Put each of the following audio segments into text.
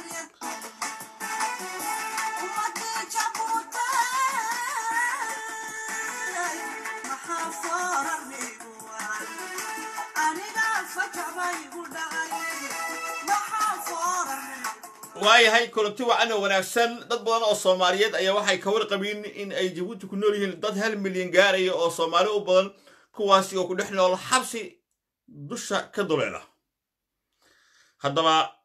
waayahay kulanti wacan oo wanaagsan dad badan oo soomaaliyeed ayaa waxay ka warqabiin in ay jabuuti ku nool yihiin dad hal milyan gaaraya oo soomaali u badan kuwaasi oo ku dhex nool xabsi dusha ka duleela haddaba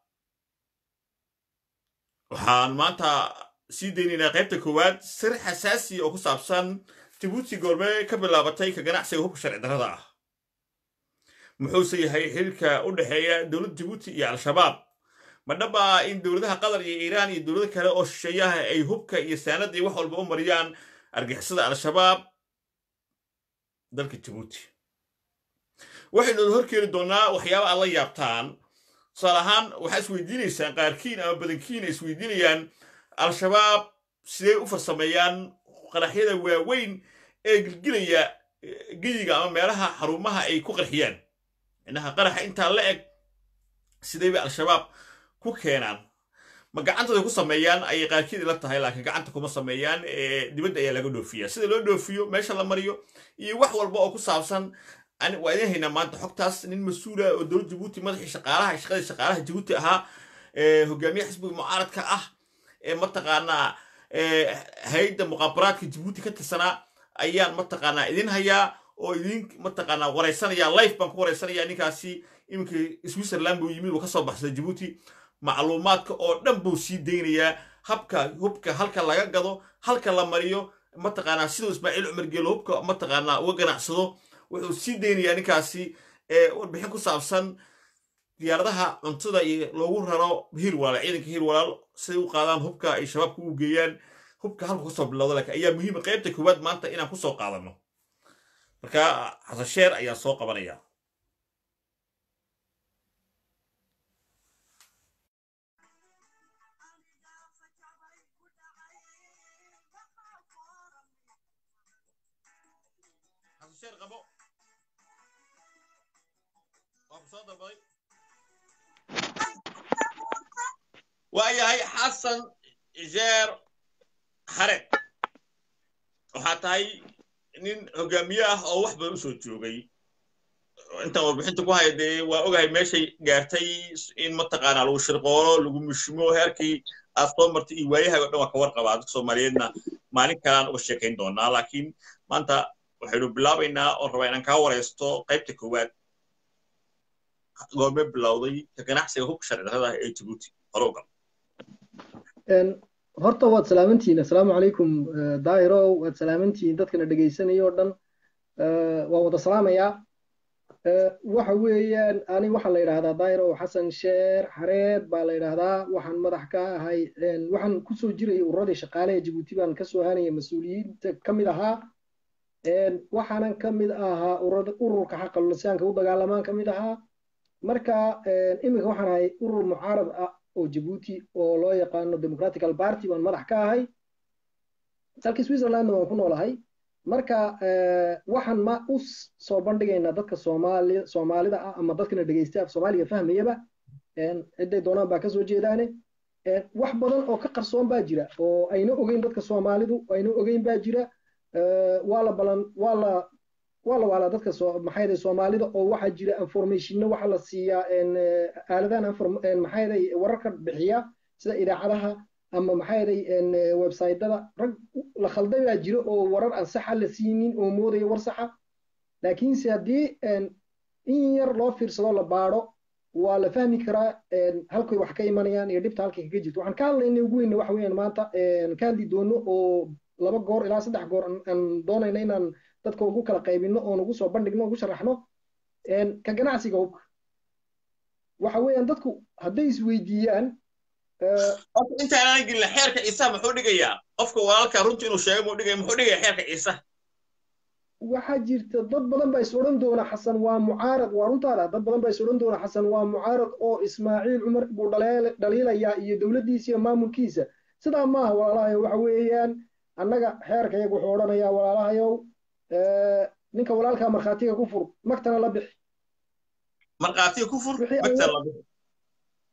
waxaan maanta sii daynaynaa qaybta koowaad sir xasaasi oo ku saabsan jabuuti goorme ka bilaabatay ka ganacsiga hubka sharci darrada ah muxuuse yahay xiriirka u dhexeeya dowladda jabuuti iyo al-shabaab ma dhaba in dowladaha qatar iyo iiraan iyo dowlado kale oo shisheeyaha ay hubka iyo saanada iyo wax walba u mariyaan argixisada al-shabaab dalka jabuuti waxaynu horkeeni doonnaa waxyaaba aad la yaabtaan tusaale ahaan waxaa isweydiinaysaan qaarkiin ama badankiin ay isweydiinayaan al-shabaab sidee u farsameeyaan qaraxyada waaweyn ee gilgilaya geyiga ama meelaha xarumaha ay ku qarxiyaan inaha qaraxa intaa la eg sidee bay al-shabaab ku keenaan ma gacantooda ku sameeyaan ayay qaarkiid la tahay laakiin gacanta kuma sameeyaan dibadda ayaa laga dhoofiya sida loo dhoofiyo meesha la mariyo iyo wax walba oo ku saabsan waa idin haynaa maanta xogtaas nin mas-uula oo dowlad jabuuti madaxii shaqaalaha shaqadii shaqaalaha jabuuti ahaa hogaamiye xisbiga mucaaradka ah ee mataqaanaa hay-adda muqaabaraadka jabuuti ka tirsanaa ayaan mataqaanaa idin hayaa oo idin mataqaanaa waraysanaya life baan ku waraysanaya ninkaasi iminkii switzerland buu yimid uu ka soo baxsaday jabuuti macluumaadka oo dhan buu sii daynayaa habka hubka halka laga gado halka la mariyo mataqaanaa siduu ismaaciil cumar geelo hubka mataqaanaa uga ganacsado wuxuu sii daynayaa ninkaasi warbixin ku saabsan diyaaradaha cuntada iyo loogu raro hiir walaal ciidanka hiir walaal siday u qaadaan hubka ay shabaabka u geeyaan hubka halka kasoo bilowda laakiin ayaa muhiima qaybta koowaad maanta inaan kusoo qaadano marka xasan sheer ayaa soo qabanaya waayahay xasan jeer xared waxaa tahay nin hogaamiye ah oo wax badan u soo joogay intaan warbixinta ku haya dee waa ogahay meeshay gaartay in mataqaanaa lagu shirqoolo lagu mushimo heerkii aad soo martay iyo waayahaga o dhan waa ka warqabaa dadka soomaaliyeedna maalin kalaan uga sheekayn doonaa laakiin maanta waxaynu bilaabaynaa oon rabaa inaan kaa waraysto qaybta koowaad goorme bilowday ka ganacsiga hubka sharci darrada ee jabuuti horowgal horta waad salaamantihiin assalaamu calaykum daahirow waad salaamantihiin dadkana dhegaysanaya oo dhan waan wada salaamayaa waxa weeyaan ani waxaa la yidhahdaa daahirow xasan sheer xareed baa la yidhahdaa waxaan madax ka ahay waxaan kusoo jirayay ururadii shaqaalaha jabuuti baan kasoo hanaya mas-uuliyiinta ka mid ahaa waxaanan ka mid ahaa ururka xaqa lisaanka u dagaalamaan ka mid ahaa marka iminka waxaan ahay urur mucaarad ah oo jabuuti oo loo yaqaano democratical party baan madax ka ahay dalka switzerlandna waan ku noolahay marka waxaan ma u soo bandhigaynaa dadka soomaali soomaalida ah ama dadkana dhegeysta af soomaaliga fahmayaba ciday doonaan baa kasoo jeedaane wax badan oo ka qarsoon baa jira oo ayna ogeyn dadka soomaalidu ayna ogeyn baa jira waa la balan waa la waa la waalaa dadka maxayday soomaalida oo waxaa jira informationna waxa la siiyaa aaladahan maxayday wararka bixiya sida idaacadaha ama maxayday websaytada rag la khalday baa jira oo warar aan saxa la siinin oo moodaya war saxa laakiinse haddii in yar loo fiirsado la baadho waa la fahmi karaa halkay wax ka imanayaan iyo dhibta halkay kaga jirto waxaan ka hadlayna ugu weyna waxa weeyaan maanta ka hadli doono oo laba goor ilaa saddex goor aan doonayna inaan dadka ugu kala qaybino oon ugu soo bandhigno ugu sharaxno ka ganacsiga hubka waxa weeyaan dadku hadday isweydiiyaan intaanaan gelin xeerka ciisa muxuu dhigayaa qofka walaalka runta inuu sheego muu dhigaya muxuu dhigaya xeerka ciisa waxaa jirta dad badan baa is odhan doona xasan waa mucaarad waa runtaada dad badan baa is odhan doona xasan waa mucaarad oo ismaaciil cumar buu dhaliilayaa iyo dowladdiisa iyo maamulkiisa sidaa maaha walaalahayo waxa weeyaan annaga xeerka iyagu wuxuu odhanayaa walaalahayow ninka walaalkaa markhaatiga ku fur magtana la bixi markhaatiga ku fur magtana la bixi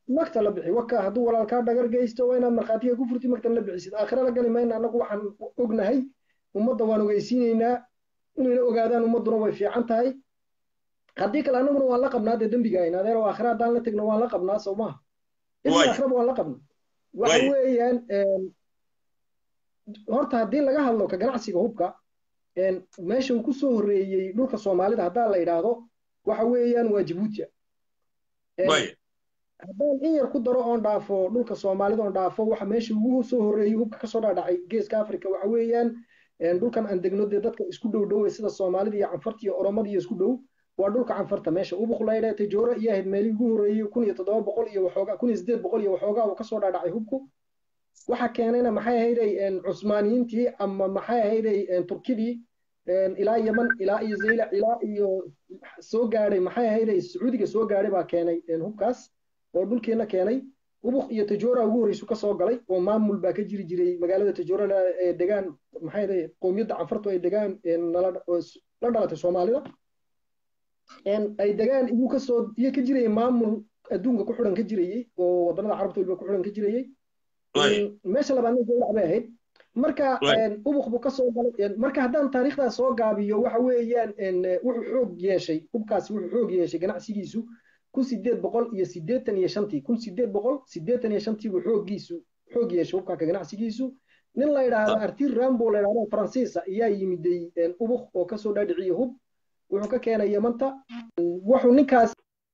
magta la bixi waka hadduu walaalkaa dhagar geysto waa inaad markhaatiga ku furti magtan la bixisid aakhira la gali mayna annagu waxaan ognahay ummadda waan ogeysiinaynaa inayna ogaadaan ummadduna way fiican tahay haddii kale annaguna waan la qabnaa dee dembiga ayn adeero aakhira haddaan la tegno waan la qabnaa soo maaha ilaa aakhiraba waan la qabnaa waxa weeyaan horta haddii laga hadlo ka ganacsiga hubka meesha uu ku soo horreeyey dhulka soomaalida haddaa la idhaahdo waxa weeyaan waa jabuutia haddaan in yar ku daro oon dhaafo dhulka soomaalida oon dhaafo waxa meesha ugu soo horreeyey hubka kasoo dhaadhacay geeska africa waxa weeyaan dhulkan aan degno dee dadka isku dhow dhowe sida soomaalida iyo canfarta iyo oromada iyo isku dhow waa dhulka canfarta meesha ubuq laydha tajoora iyo ahayd meelihii ugu horreeyey kun iyo toddoba boqol iyo waxoogaa kun iyo siddeed boqol iyo waxoogaa uu kasoo dhaadhacay hubku waxa keenayna maxay ahayday cusmaaniyiintii ama maxay ahayday turkidii ilaa yeman ilaa iyo zaylac ilaa iyo soo gaadhay maxay ahayday sacuudiga soo gaadhay baa keenay hubkaas oo dhulkeena keenay ubuq iyo tajoora ugu horreysu ka soo galay oo maamul baa ka jiri jiray magaalada tajoora ee degaan maxay ahayday qowmiyadda canfartu ay degaan la dhalatay soomaalida ay degaan iyu kasoo iyo ka jirayay maamul adduunka ku xidhan ka jirayey oo waddanada carabta waliba ku xidhan ka jirayey meesha labaadna zaylac bay ahayd marka ubuq buu kasoo galay marka haddaan taariikhdaas soo gaabiyo waxa weeyaan wuxuu xoog yeeshay hubkaasi wuxuu xoog yeeshay ganacsigiisu kun sideed boqol iyo sideetan iyo shantii kun sideed boqol sideetan iyo shantii buu xooggiisu xoog yeeshay hubkaaka ganacsigiisu nin la yidhaahdo artir rambo la yidhahdo faransiisa ayaa yimiday ubuq oo kasoo dhaadhiciyey hub wuxuu ka keenay yamanta wuxuu ninkaas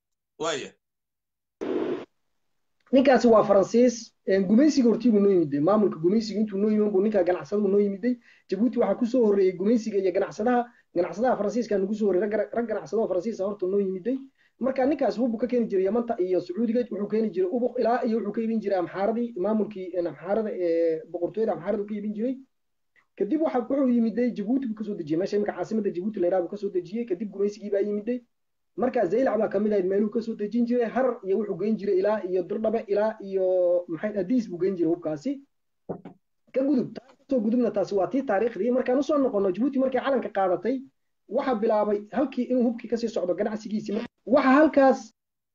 ninkaasi waa faransiis gumaysiga hortii buu noo yimiday maamulka gumaysiga intuu noo yimin buu ninka ganacsadahu noo yimiday jabuuti waxaa kusoo horreeyey gumaysiga iyo ganacsadaha ganacsadaha faransiiska nagu soo horreeyey rag ganacsadaho faransiisa horta noo yimiday marka ninkaas hubbuu ka keeni jiray yamanta iyo sacuudiga wuxuu keeni jiray ubuq ilaa iyo wuxuu ka iibin jiray amxaaradii maamulkii amxaarada ee boqortooyada amxaarada ka iibin jiray kadib waxa wuxuu yimiday jabuuti buu kasoo dejiyey meesha imika caasimada jabuuti la yidhaha buu kasoo dejiyey kadib gumaysigii baa yimiday marka zaylac baa kamid ahayd meeluu kasoo dejin jiray harar iyo wuxuu geyn jiray ilaa iyo dirdhabe ilaa iyo maxay adiis buu geyn jiray hubkaasi ka gudub kasoo gudubna taasi waa tii taariikhdii markaan usoo noqono jabuuti markay calanka qaadatay waxa bilaabay halkii inuu hubkii kasii socdo ganacsigiisii waxa halkaas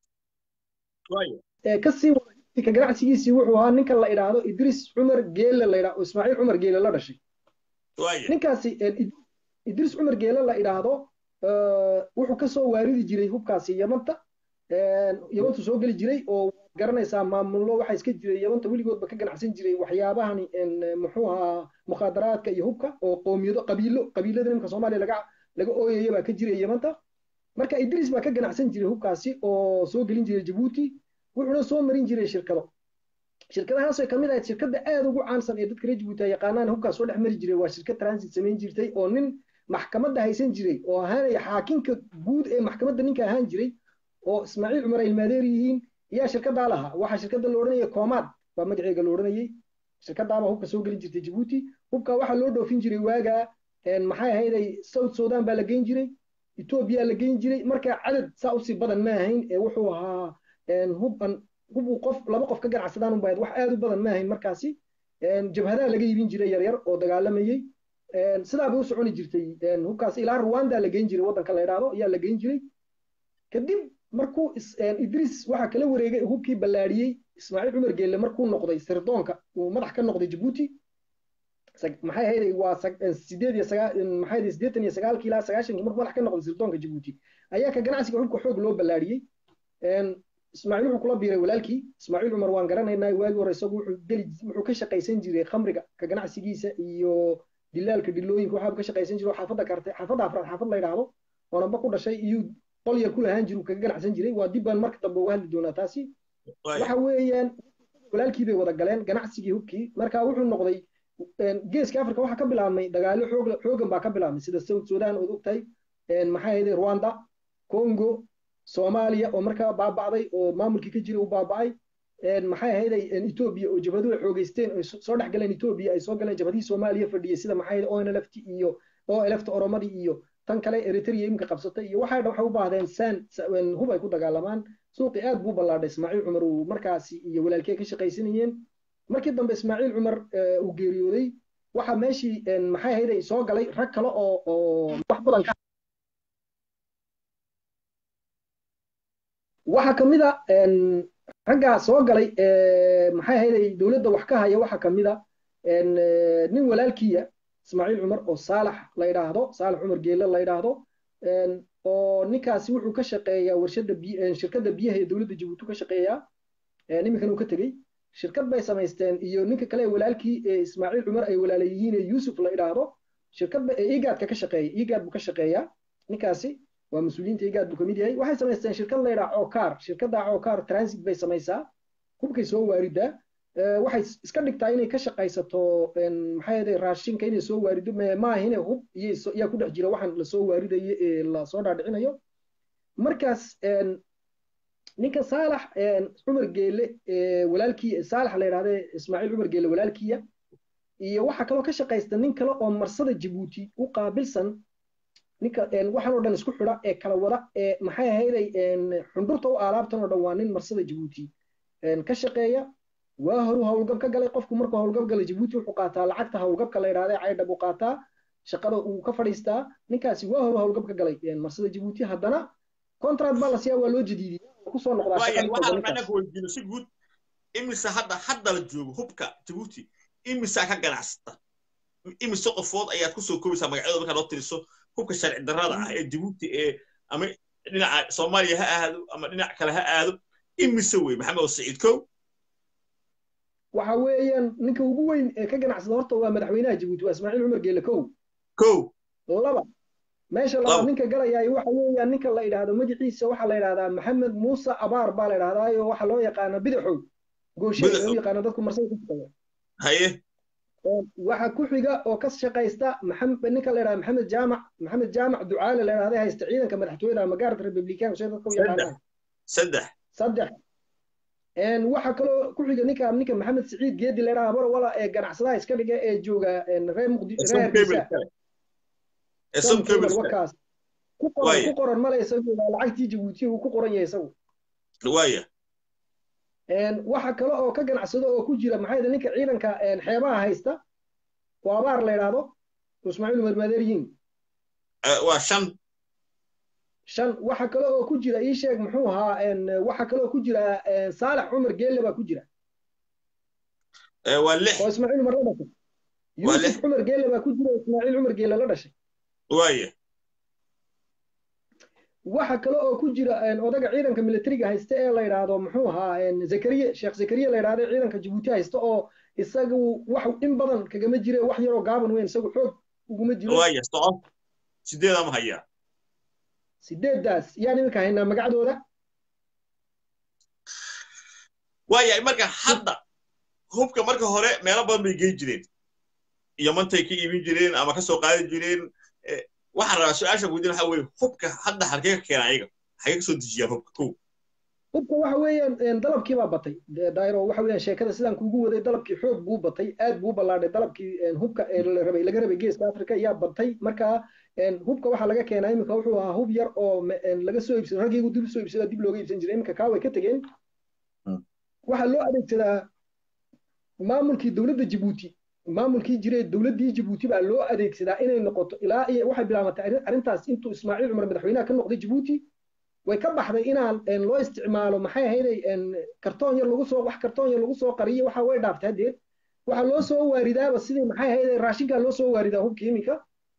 kasii ka ganacsigiisii wuxuu ahaa ninka la idhaahdo idris cumar geele la idhaahdo ismaaciil cumar geele la dhashay ninkaasi idris cumar geele la idhaahdo wuxuu kasoo waaridi jiray hubkaasi yamanta yamantu soo geli jiray oo garanaysaa maamullo waxaa iska jiray yamanta weligoodba ka ganacsan jiray waxyaabahani muxuu ahaa mukhaadaraadka iyo hubka oo qoomiyado qabiilo qabiilada nimka soomaaliya laga laga ooyaya baa ka jiray yamanta marka idris baa ka ganacsan jiray hubkaasi oo soo gelin jiray jabuuti wuxuuna soo marin jiray shirkado shirkadahaasoo kamid ahayd shirkadda aad ugu caansan ee dadka reer jabuuti ay yaqaanaan hubkaas soo dhex mari jiray waa shirkad transit samayn jirtay oo nin maxkamadda haysan jiray oo ahaanaya xaakinka guud ee maxkamadda ninka ahaan jiray oo ismaaciil cumar ay ilmaadeer yihiin ayaa shirkaddaa lahaa waxaa shirkadda la odhanaya koomaad baa magaceega la odhanayay shirkaddaabaa hubka soo gelin jirtay jabuuti hubka waxaa loo dhoofin jiray waagaa maxay ahayday south sudan baa la geyn jiray etoobiya la geyn jiray marka cadad saa usii badan ma ahayn ee wuxuu ahaa huban hub qof laba qof ka ganacsadaan unba wax aad u badan ma ahayn markaasi jabhadaha laga iibin jiray yaryar oo dagaalamayey sidaa bay u soconi jirtay hubkaas ilaa rwanda la geyn jiray waddanka la idhaahdo ayaa la geyn jiray kadib markuu idris waxaa kala wareegay hubkii ballaadhiyey ismaaciil cumar geelle markuu noqday sirdoonka uu madax ka noqday jabuuti maxay ahayd waa sideed iyo sagaa maxay ahayd siddeetan iyo sagaalkii ilaa sagaashankii markuu madax ka noqday sirdoonka jabuuti ayaa ka ganacsiga hubka xoog loo ballaadhiyey ismaaciil wuxuu kula biiray walaalkii ismaaciil cumar waan garanaynaa waagii hore isagu wuxuu geli wuxuu ka shaqaysan jiray khamriga ka ganacsigiisa iyo dilaalka dhilooyinka waxaaba ka shaqaysan jiray oo xaafadda kartay xaafadda afraad xaafad la yidhaahdo oonaba ku dhashay iyuu qol yar ku lahaan jiru kaga ganacsan jiray waa dib baan marka dambe uga hadli doonaa taasi waxa weeyaan walaalkii bay wada galeen ganacsigii hubkii marka wuxuu noqday geeska africa waxaa ka bilaabmay dagaalo xoog xoogan baa ka bilaabmay sida south sudan ood ogtahay maxay ahayd rwanda congo soomaaliya oo markaa baaba'day oo maamulkii ka jiray u baaba'ay maxay ahayday etoobiya oo jabhaduhu xoogeysteen ay soo dhex galeen etoobiya ay soo galeen jabhadihii soomaaliya fadhiyey sida maxay ahayd onlft iyo olft oromadii iyo tan kale eritrea imika qabsatay iyo waxay dhan waxay u baahdeen saan hub ay ku dagaalamaan suuqii aad buu ballaadhay ismaaciil cumar uu markaasi iyo walaalkee ka shaqaysanayeen markii dambe ismaaciil cumar uu geeriyooday waxa meeshii maxay ahayday soo galay rag kale oo oo wax badan ka waxaa kamid a raggaa soo galay maxay ahayday dowladda wax ka haya waxaa kamid a nin walaalkiya ismaaciil cumar oo saalax la yidhaahdo saalax cumar geelle la yidhaahdo oo ninkaasi wuxuu ka shaqeeyaa warshada shirkadda biyaha ee dowladda jabuuti ka shaqeeyaa iminkan uu ka tegey shirkad bay samaysteen iyo ninka kale walaalkii ee ismaaciil cumar ay walaala yihiin ee yuusuf la idhaahdo shirkad ba igaadka ka shaqeeya igaad buu ka shaqeeyaa ninkaasi waa mas-uuliyiinta igaad buu kamid yahay waxay samaysteen shirkad la yidhaha cokaar shirkadda cokaar transit bay samaysaa hubkay soo waaridaa waxay iska dhigtaa inay ka shaqaysato maxay ahayd raashinka inay soo waarido maahine hub iyaa ku dhex jira waxaan lasoo waaridayo ee lasoo dhaadhicinayo markaas ninka saalax cumar geele walaalkii saalax la yidhahda ismaaciil cumar geele walaalkiya iyo waxaa kaloo ka shaqaysta nin kale oo marsada jabuuti u qaabilsan ninka waxaan oo dhan isku xidha ee kala wada ee maxay ahayday xundhurta u alaabtan oo dhan waa nin marsada jabuuti ka shaqeeya waa horu howlgab ka galay qofku markuu howlgab galay jabuuti wuxuu qaataa lacagta howlgabka la yidhahda caydhab uu qaataa shaqada uu ka fadhiistaa ninkaasi waa horu howlgab ka galay marsada jabuuti haddana contract baa la siiyaa waa loo jadiidiyey kusoo noqdaaweydiino si guud imise hadda hadda la joogo hubka jabuuti imisaa ka ganacsata imise qofood ayaad kusoo koobaysaa magacyadooda markaa loo tiriso hubka sharci darrada ah ee jabuuti ee ama dhinaca soomaaliya ha aado ama dhinac kale ha aado imise wey maxamed saciid kow waxa weeyaan ninka ugu weyn ee ka ganacsada horta waa madaxweynaha jabuuti waa ismaaciil cumar geele kow kow laba meesha labaad ninka galayaay waxa weeyaan ninka la yidhaahdo magaciisa waxaa la yidhahdaa maxamed muuse abaar baa la yidhahdaayo waxaa loo yaqaana bidaxow gooshe loo yaqaana dadku marsada ka shaqeeya haye waxa ku xiga oo ka shaqaysta ninka la yidhahda maxamed jaamac maxamed jaamac ducaale la yidhahda haysta ciidanka madaxtooyada ama gaarta republican shay dadka u yaqaanaan saddex saddex waxa kaloo ku xiga ninka ninka maxamed siciid geedi la yidhahda wala ee ganacsadaha iska dhiga ee jooga reer muqdisho reer hargeysa ku qoran male isagu lacagtii jabuuti uu ku qoran yahay isagu waaya waxa kale oo ka ganacsado oo ku jira maxay ninka ciidanka xeebaha haysta oo abaar la yidhaahdo ismaaciil umar madeeryiin waa shan shan waxa kale oo ku jira ii sheeg muxuu ahaa waxa kale oo ku jira saalax cumar geelle baa ku jira waa lix oo ismaaciil umar la dhashay yuusuf cumar geelle baa ku jira ismaaciil cumar geelle la dhashay waaya waxa kale oo ku jira odaga ciidanka militariga haysta ee la yidhaahdo muxuu ahaa zakariye sheekh zakariye la yidhahdo ciidanka jabuuti haysta oo isagu wax in badan kagama jire wax yaroo gaaban weyn isagu xoog uguma jiro waaya soco sideeda ma hayaa sideeddaas yaan iminka haynaa magacdooda waaya marka hadda hubka marka hore meelo badan bay geyn jireen iyo mantay ka iibin jireen ama ka soo qaadi jireen waxaan rabaa su-aasha guudin waxa weye hubka hadda halkee ka keena ayaga xagee ka soo dejiyaan hubka kow hubka waxa weeyaan dalabkii baa batay dairo waxa weeyaan sheekada sidaan kuugu waday dalabkii xoog buu batay aad buu ballaadhay dalabkii hubka rabay laga rabay geeska africa ayaa batay marka hubka waxaa laga keenaa iminka wuxuu ahaa hub yar oo laga soo iibsado raggiigu dib soo iibsada dib looga iibsan jiray iminka kaa way ka tegeen waxaa loo adeegsadaa maamulkii dowladda jabuuti maamulkii jiray dowladdii jabuuti baa loo adeegsadaa inay noqoto ilaa iyo waxay bilaabatay arrintaas intuu ismaaciil cumar madaxweynaha ka noqday jabuuti way ka baxday inaan loo isticmaalo maxay ahayday kartoon yar lagu soo wax kartoon yar lagu soo qariyo waxa way dhaaftay haddeed waxaa loo soo waaridaaba sidii maxay ahayday raashinkaa loo soo waaridaa hubka iminka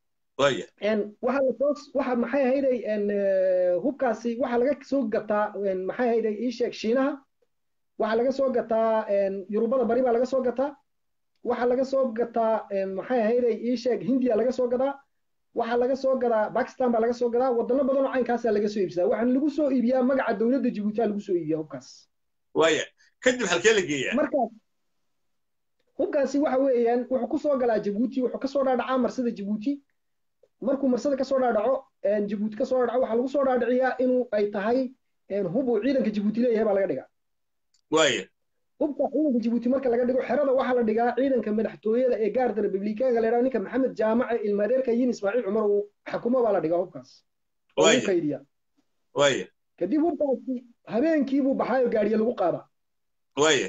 waxa lasoo waxa maxay ahayday hubkaasi waxa laga soo gataa maxay ahayday ii sheeg shiinaha waxaa laga soo gataa yurubada bari baa laga soo gataa waxaa laga soo gataa maxay ahayday ii sheeg hindiya laga soo gadaa waxaa laga soo gadaa bakistan baa laga soo gadaa wadano badan oo caynkaasaa laga soo iibsadaa waxaan lagu soo iibiyaa magaca dowladda jabuutia lagu soo iibiyaa hubkaas waaya kadib halkee la geeyaa markaas hubkaasi waxa weeyaan wuxuu kusoo galaa jabuuti wuxuu kasoo dhaadhacaa marsada jabuuti markuu marsada kasoo dhaadhaco jabuuti kasoo dhaadhaco waxaa lagu soo dhaadhiciyaa inuu ay tahay hub uu ciidanka jabuuti leeyahay baa laga dhigaa waaya hubka ciidanka jabuuti marka laga dhigo xerada waxaa la dhigaa ciidanka madaxtooyada ee gaarda republikaanka la yidhaha ninka maxamed jaamace ilmaadeerka yin ismaaciil cumar uu xakumo baa la dhigaa hubkaas oo u kaydiya waaya kadib hubkaasi habeenkiibuu baxaayo gaadhiya lagu qaadaa waaya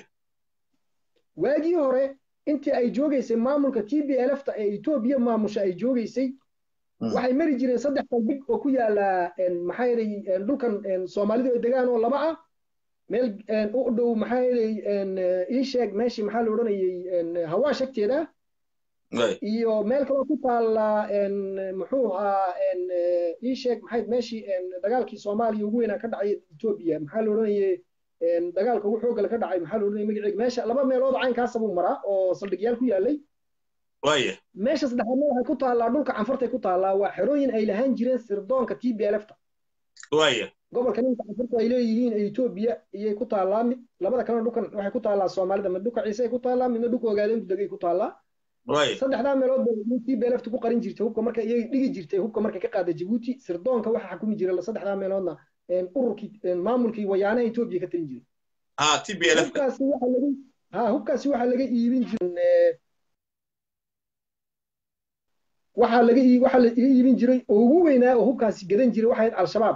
waagii hore intii ay joogaysay maamulka t b lfta ee etoobiya maamusha ay joogaysay waxay mari jireen saddex saldhig oo ku yaala maxaa dhulkan soomaalidu ay degaan oo laba ah meel u dhow maxaa yeelay ii sheeg meeshii maxaa la odhanayay hawaa shagteeda iyo meel kaloo ku taalla muxuu ahaa ii sheeg maxay meeshii dagaalkii soomaaliya ugu weynaa ka dhacay etoobiya maxaa la odhanayay dagaalka ugu xoogale ka dhacay maxaa la odhanayay magaceega meesha laba meelood caynkaasa buu maraa oo saldhigyaal ku yaalay meesha saddexaadna waxay ku taallaa dhulka canfartay ku taallaa waa xerooyin ay lahaan jireen sirdoonka t b lfta gobolka ninka canfartu ay leeyihiin etoobiya iyay ku taallaa mid labada kalena dhulkan waxay ku taallaa soomaalida mid dhulka ciise ay ku taallaa midna dhulka ogaadeenku degay ku taallaa saddexdaa meelood bay t b lfta ku qarin jirtay hubka marka iyay dhigi jirtay hubka markay ka qaaday jabuuti sirdoonka waxa xukumi jira saddexdaa meeloodna ururkii maamulkii wayaanaha etoobiya ka talin jiray hubkaasi waxa laga ha hubkaasi waxaa laga iibin jiray waxaa laga waxaa la iga iibin jiray oo ugu weynaa oo hubkaasi gadan jiray waxay ahayd al-shabaab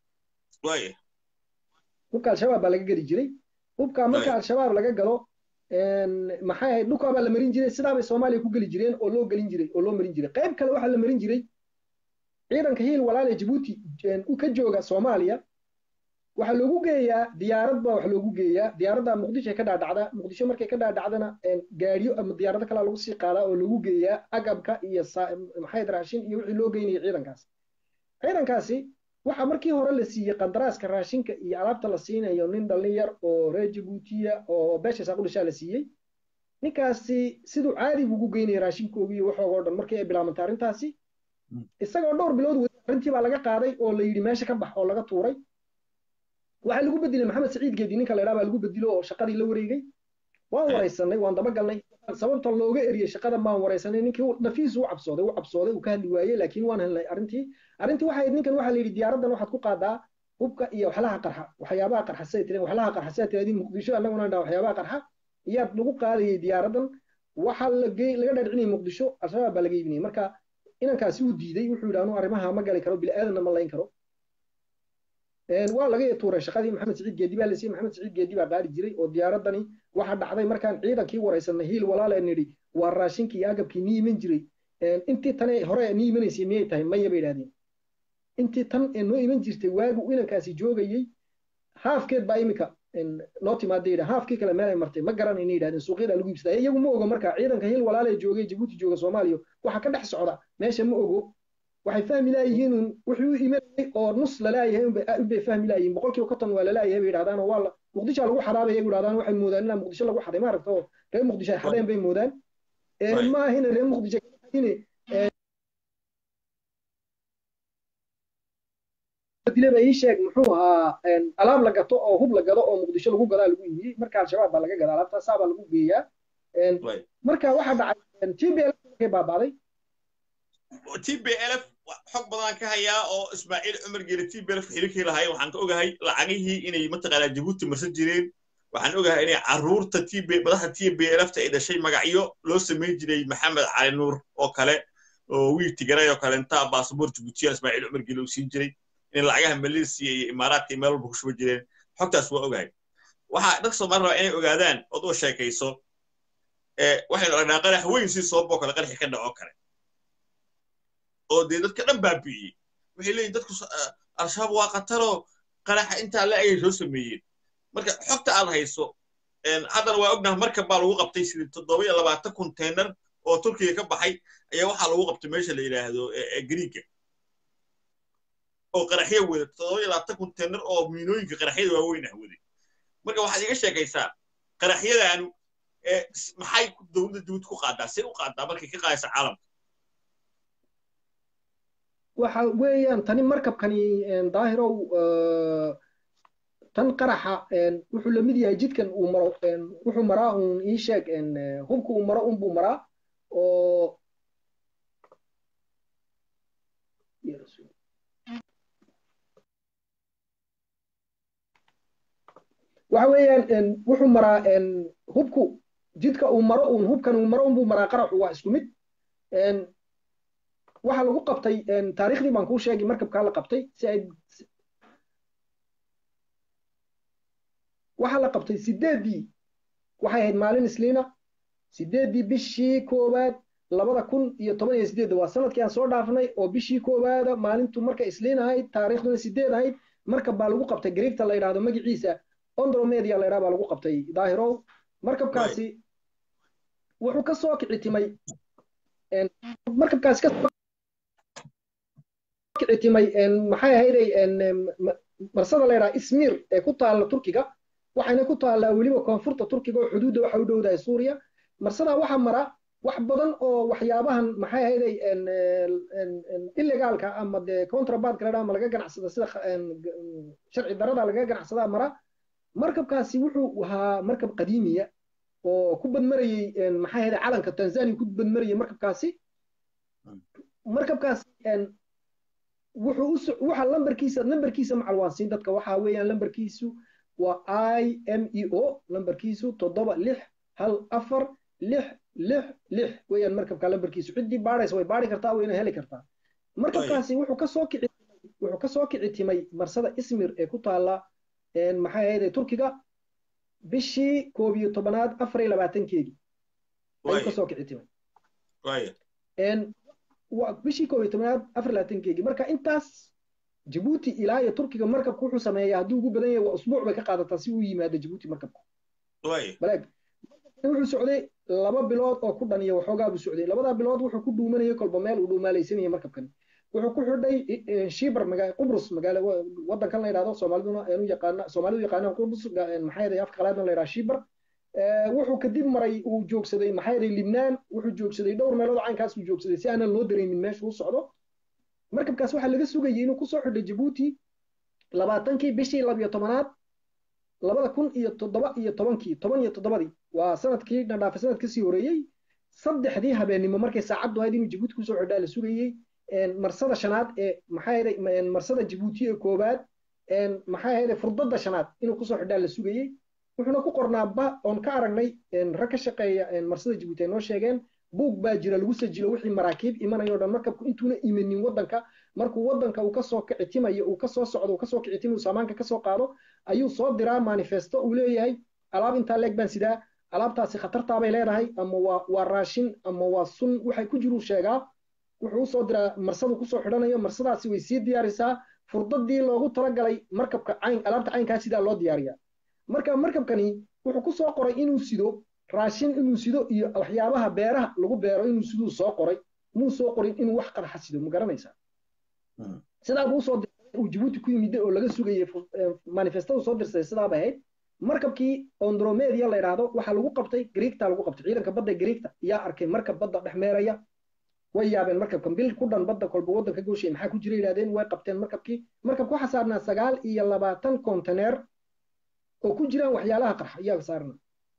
hubka al-shabaab baa laga gadi jiray hubka marka al-shabaab laga galo maxay ahayd dhulkaa baa la marin jiray sidaa bay soomaaliya ku geli jireen oo loo gelin jiray oo loo marin jiray qayb kale waxaa la marin jiray ciidanka hiil walaale jabuuti ka jooga soomaaliya waxaa loogu geeyaa diyaarad baa wax loogu geeyaa diyaaradda muqdisho ka dhaadhacda muqdisho markay ka dhaadhacdana gaariyo ama diyaarado kalaa lagu sii qaadaa oo loogu geeyaa agabka iyo maxayd raashin iyo wixii loo geynaya ciidankaasi ciidankaasi waxaa markii hore la siiyey qandaraaska raashinka iyo alaabta la siinayo nin dhallin yar oo reer jabuutiya oo beesha saaqudhishaa la siiyey ninkaasi siduu caadi ugu geynaya raashinkoogi iyo waxoogoo dhan markii ay bilaabantay arrintaasi isagoo dhowr bilood weli arrintii baa laga qaaday oo la yidhi meesha ka bax oo laga tuuray waxaa lagu bedelay maxamed saciid geedi ninka la yidhaha baa lagu bedelo oo shaqadii la wareegay waan waraysanay waan dabagalnay sababta looga eriyey shaqada maan waraysanay ninkii nafiis u cabsooday u cabsooday uu ka hadli waayey laakiin waan helnay arrintii arrintii waxay ninkan waxaa la yidhi diyaaraddan waxaad ku qaadaa hubka iyo waxlaha qarxa waxyaabaha qarxa say tireen waxlaha qarxa say tireen muqdisho annaguna dhaa waxyaabaha qarxa iyaad lagu qaadayay diyaaraddan waxaa laga dhaadhicinayay muqdisho al-shabaab baa laga iibinayay marka inankaasi uu diiday wuxuu yidhi anuu arrimaha ma gali karo bili-aadanna ma layn karo waa laga tuuray shaqadii maxamed saciid geedi baa la siiyey maxamed saciid geedi baa qaadi jiray oo diyaaradani waxa dhacday markaan ciidankii waraysanay hiil walaale nidhi waa raashinkii iyo agabkii nii iman jiray intii tane hore nii imanaysay miyay tahay maya bay idhahdeen intii tan ee noo iman jirtay waagu inankaasi joogayey haafkeed baa imika noo timaada yidha haafkii kale meelay martay ma garanayna yidhahdeen suuqyada lagu iibsadaa iyagu ma ogo marka ciidanka hiil walaale joogay jabuuti jooga soomaaliya waxa ka dhex socda meesha ma ogo waxay fahmi laayihiin wuxuu u imanayay oo nus lalaayahay unbay fahmi laayihiin boqolkiiba konton waa lalaayahay bay yidhahdaan oo waa muqdisho lagu xadaabaya bay yidhahdaan waxay moodaan inaa muqdisho lagu xaday maaragta oo reer muqdisho ay xadeen bay moodaan maahina reer muqdisho dilaba ii sheeg muxuu ahaa alaab la gato oo hub la gado oo muqdisho lagu gadaa lagu iibiyey marka al-shabaab baa laga gadaa alaabta saa baa lagu geeyaa marka waxaa dhacay t b l markay baabaaday t b l f xog badan ka hayaa oo ismaaciil cumar geele t b l f xiriirkii lahaay waxaan ka ogahay lacagihii inay mataqaanaa jabuuti marsan jireen waxaan ogahay inay carruurta t b madaxda t b l fta ay dhashay magacyo loo samayn jiray maxamed cali nuur oo kale oo wiil tigaray oo kale intaa baasaboor jabuutiya ismaaciil cumar geele uu siin jiray in lacagaha malaysiya iyo imaaraadka meel walba ku shuba jireen xogtaas waa ogahay waxaa dadka soomaali rabaa inay ogaadaan ood u sheekayso waxaynu aragnaa qarax weyn si sooboo kale qaraxii ka dhaco kale oo dee dadka dhan baabi'iyey waxay leeyihin dadku al-shabaab waa qataroo qaraxa intaa la ayay soo sameeyeen marka xogta aad hayso haddana waa ognaha markab baa lagu qabtay sidii toddoba iyo labaatan konteynar oo turkiga ka baxay ayaa waxaa lagu qabtay meesha la yidhaahdo griiga oo qaraxyo wada toddoba iyo labaatan konteynar oo miinooyinka qaraxyada waaweyn ah waday marka waxaad iga sheekaysaa qaraxyadaanu maxay dowladda jabuuti ku qaadaa say u qaadaa markay ka qaadaysa caalamka waxa weeyaan tani markabkani daahirow tan qaraxa wuxuu la mid yahay jidkan uu maro wuxuu maraa uun ii sheeg hubka uu maro unbuu maraa oo waxa weeyaan wuxuu maraa hubku jidka uu maro uun hubkan uu maro unbuu maraa qaraxu waa isku mid waxaa lagu qabtay taariikhdii baan kuu sheegay markabkaa la qabtay si ay waxaa la qabtay sideeddii waxay ahayd maalin isliina sideeddii bishii koowaad labada kun iyo toban iyo sideedda waa sanadkii aan soo dhaafnay oo bishii koowaada maalintu marka isliin ahayd taariikhduna sideed ahayd markab baa lagu qabtay gariigta la yidhaahdo magaciisa ondromedia la yidhaha baa lagu qabtay daahirow markabkaasi wuxuu ka soo kicitimay markabkaasi ka kicitimay maxay ahayday marsada la yidhaha ismir ee ku taalla turkiga waxayna ku taallaa weliba koonfurta turkiga oo xuduudda waxa u dhowdahay suuriya marsadaa waxaa mara wax badan oo waxyaabahan maxay ahayday illegaalka ama dee contrabandka ladhaa ama laga ganacsada sida sharci darada lagaga ganacsadaa mara markabkaasi wuxuu ahaa markab qadiimiya oo ku badmarayey maxay ahayday calanka tanzania ku badmarayey markabkaasi markabkaasi wuxuu waxa lambarkiisa lambarkiisa macalwaansiin dadka waxa weeyaan lambarkiisu waa i m e o lambarkiisu toddoba lix hal afar lix lix lix weeyaan markabka lambarkiisu ciddii baadhaysa way baadhi kartaa wayna heli kartaa markabkaasi wuxuu kasoo kici wuxuu kasoo kici timay marsada ismir ee ku taalla maxay ahayd turkiga bishii koob iyo tobanaad afar iyo labaatankeedii ayuu kasoo kici timay bishii koob iyo tobanaad afar iyo labaatankeedii marka intaas jabuuti ilaa iyo turkiga markabku wuxuu sameeyaa hadduu ugu badan yahay waa usbuuc bay ka qaadataa si uu yimaado jabuuti markabku baleeg wuxuu socday laba bilood oo ku dhan iyo waxoogaa buu socday labadaa bilood wuxuu ku dhuumanayay kolba meel uu dhuumaalaysanayay markabkan wuxuu ku xidhay shibar magaa qubrus magaalo wadankan la yidhahdo soomaaliduna u yaqaana soomaalidu yaqaanaan qubrus maxaa yaday afka qalaadna la yidhaha shibar wuxuu kadib maray uu joogsaday maxaa yaday libnaan wuxuu joogsaday dhowr meelood caynkaas uu joogsaday si aanan loo dareemin meesha uu socdo markabkaas waxaa laga sugayay inuu kusoo xidhay jabuuti labaatankii bishii labiyo tobanaad labada kun iyo toddoba iyo tobankii toban iyo toddobadii waa sanadkii nadhaafa sanad kasii horeeyey saddexdii habeennimo markay saacaddu ahayd inuu jabuuti kusoo xidhaa la sugayey marsada shanaad ee maxaa yaday marsada jabuuti ee koowaad maxaa yaday furdada shanaad inuu kusoo xidhaa la sugayey wuxuuna ku qornaa ba oon ka aragnay rag ka shaqeeya marsada jabuuti ay noo sheegeen buug baa jira lagu sajilo wixii maraakiib imanayo dhan markabku intuuna imanin wadanka markuu wadanka uu kasoo kicitimayo uu kasoo socdo uu kasoo kicitimayo saamaanka kasoo qaado ayuu soo diraa manifesto uu leeyahay alaab intaa leeg baan sidaa alaabtaasi khatartaabay leedahay ama waa waa raashin ama waa sun waxay ku jiruu sheegaa wuxuu usoo diraa marsadu kusoo xidhanayo marsadaasi way sii diyaarisaa furdadii loogu talagalay markabka cayn alaabta caynkaa sidaa loo diyaariyaa marka markabkani wuxuu kusoo qoray inuu sido raashin inuu sido iyo waxyaabaha beeraha lagu beero inuu siduu soo qoray muu soo qorin inuu wax qarxa sido ma garanaysaa sidaa buu usoo diray uu jabuuti ku yimid oo laga sugayay manifestadu soo dirsaday sidaaba ahayd markabkii ondromedia la yidhaahdo waxaa lagu qabtay griigta lagu qabtay ciidanka badda griigta yaa arkay markab badda dhex meeraya way yaabeen markabkan bil ku dhan badda kolba waddanka gooshay maxaa ku jira yidhahdeen way qabteen markabkii markabka waxaa saarnaa sagaal iyo labaatan konteneer oo ku jiraan waxyaalaha qarxa iyaa saarnaa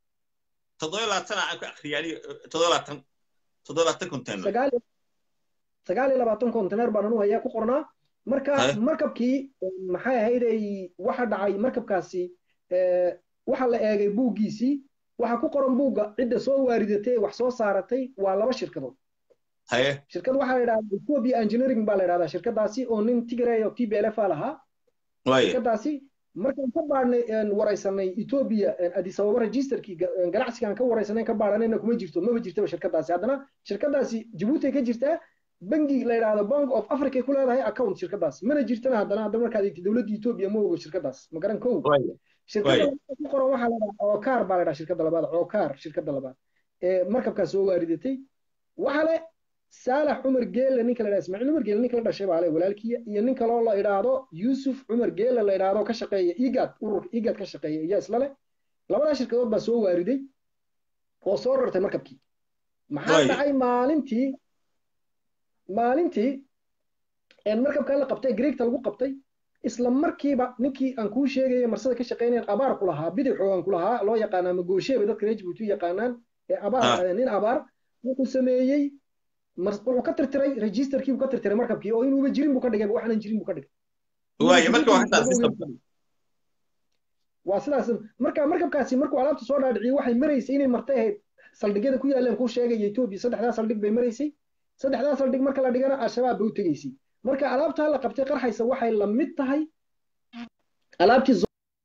sagaal iyo labaatan konteneer baan anu hayaa ku qornaa marka markabkii maxay ahayday waxa dhacay markabkaasi waxa la eegay buuggiisii waxa ku qoran buugga cidda soo waaridatay wax soo saaratay waa laba shirkadood shirkad waxaa la yidhahdaa ethiopia engineering baa la yidhahdaa shirkadaasi oo nin tigray oo t b l f a lahaa shirkadaasi markaan ka baadhnay waraysanay ethiopia addis ababa registerkii ganacsigaan ka waraysanay ka baadhanayna kuma jirto maba jirtaba shirkadaasi haddana shirkadaasi jabuuti ka jirtaa bangi la yidhahdo bank of africa ku leedahay account shirkadaas mana jirtana haddana hadda markaad eegtid dowladda ethiopia ma ogo shirkadaas ma garan kow shirkada ku qoran waxaa la dhahaa cookaar baa la dhaha shirkada labaad cookaar shirkada labaad ee markabkaas soo waaridatay waxaa le saalax cumar geelle ninka la dhaha ismaaciil cumar geelle ninka la dhashay baa le walaalkiya iyo nin kaloo la idhaahdo yuusuf cumar geelle la idhaahdo ka shaqeeya igad ururka igad ka shaqeeya iyo isla leh labadaa shirkadood baa soo waariday oo soo rartay markabkii maxaa dhacay maalintii maalintii markabkaa la qabtay greegta lagu qabtay isla markiiba ninkii aan kuu sheegaya marsada ka shaqeynayan abaar ku lahaa bidixoo aan ku lahaa loo yaqaanaa magoosheeba dadka reer jabuuti u yaqaanaan ee abaar nin abaar wuxuu sameeyey wuxuu ka tirtiray registerkii buu ka tirtiray markabkii oo inuuba jirin buu ka dhigay waxaanan jirin buu ka dhigay waa sidaas marka markabkaasi markuu alaabta soo dhaadhiciyey waxay maraysay inay martay ahayd saldhigyada ku yaaleen kuu sheegaya etoobiya saddexdaa saldhig bay maraysay saddexdaa saldhig marka la dhigana al-shabaab bay u tegaysay marka alaabtaa la qabtay qarxaysa waxay la mid tahay alaabtii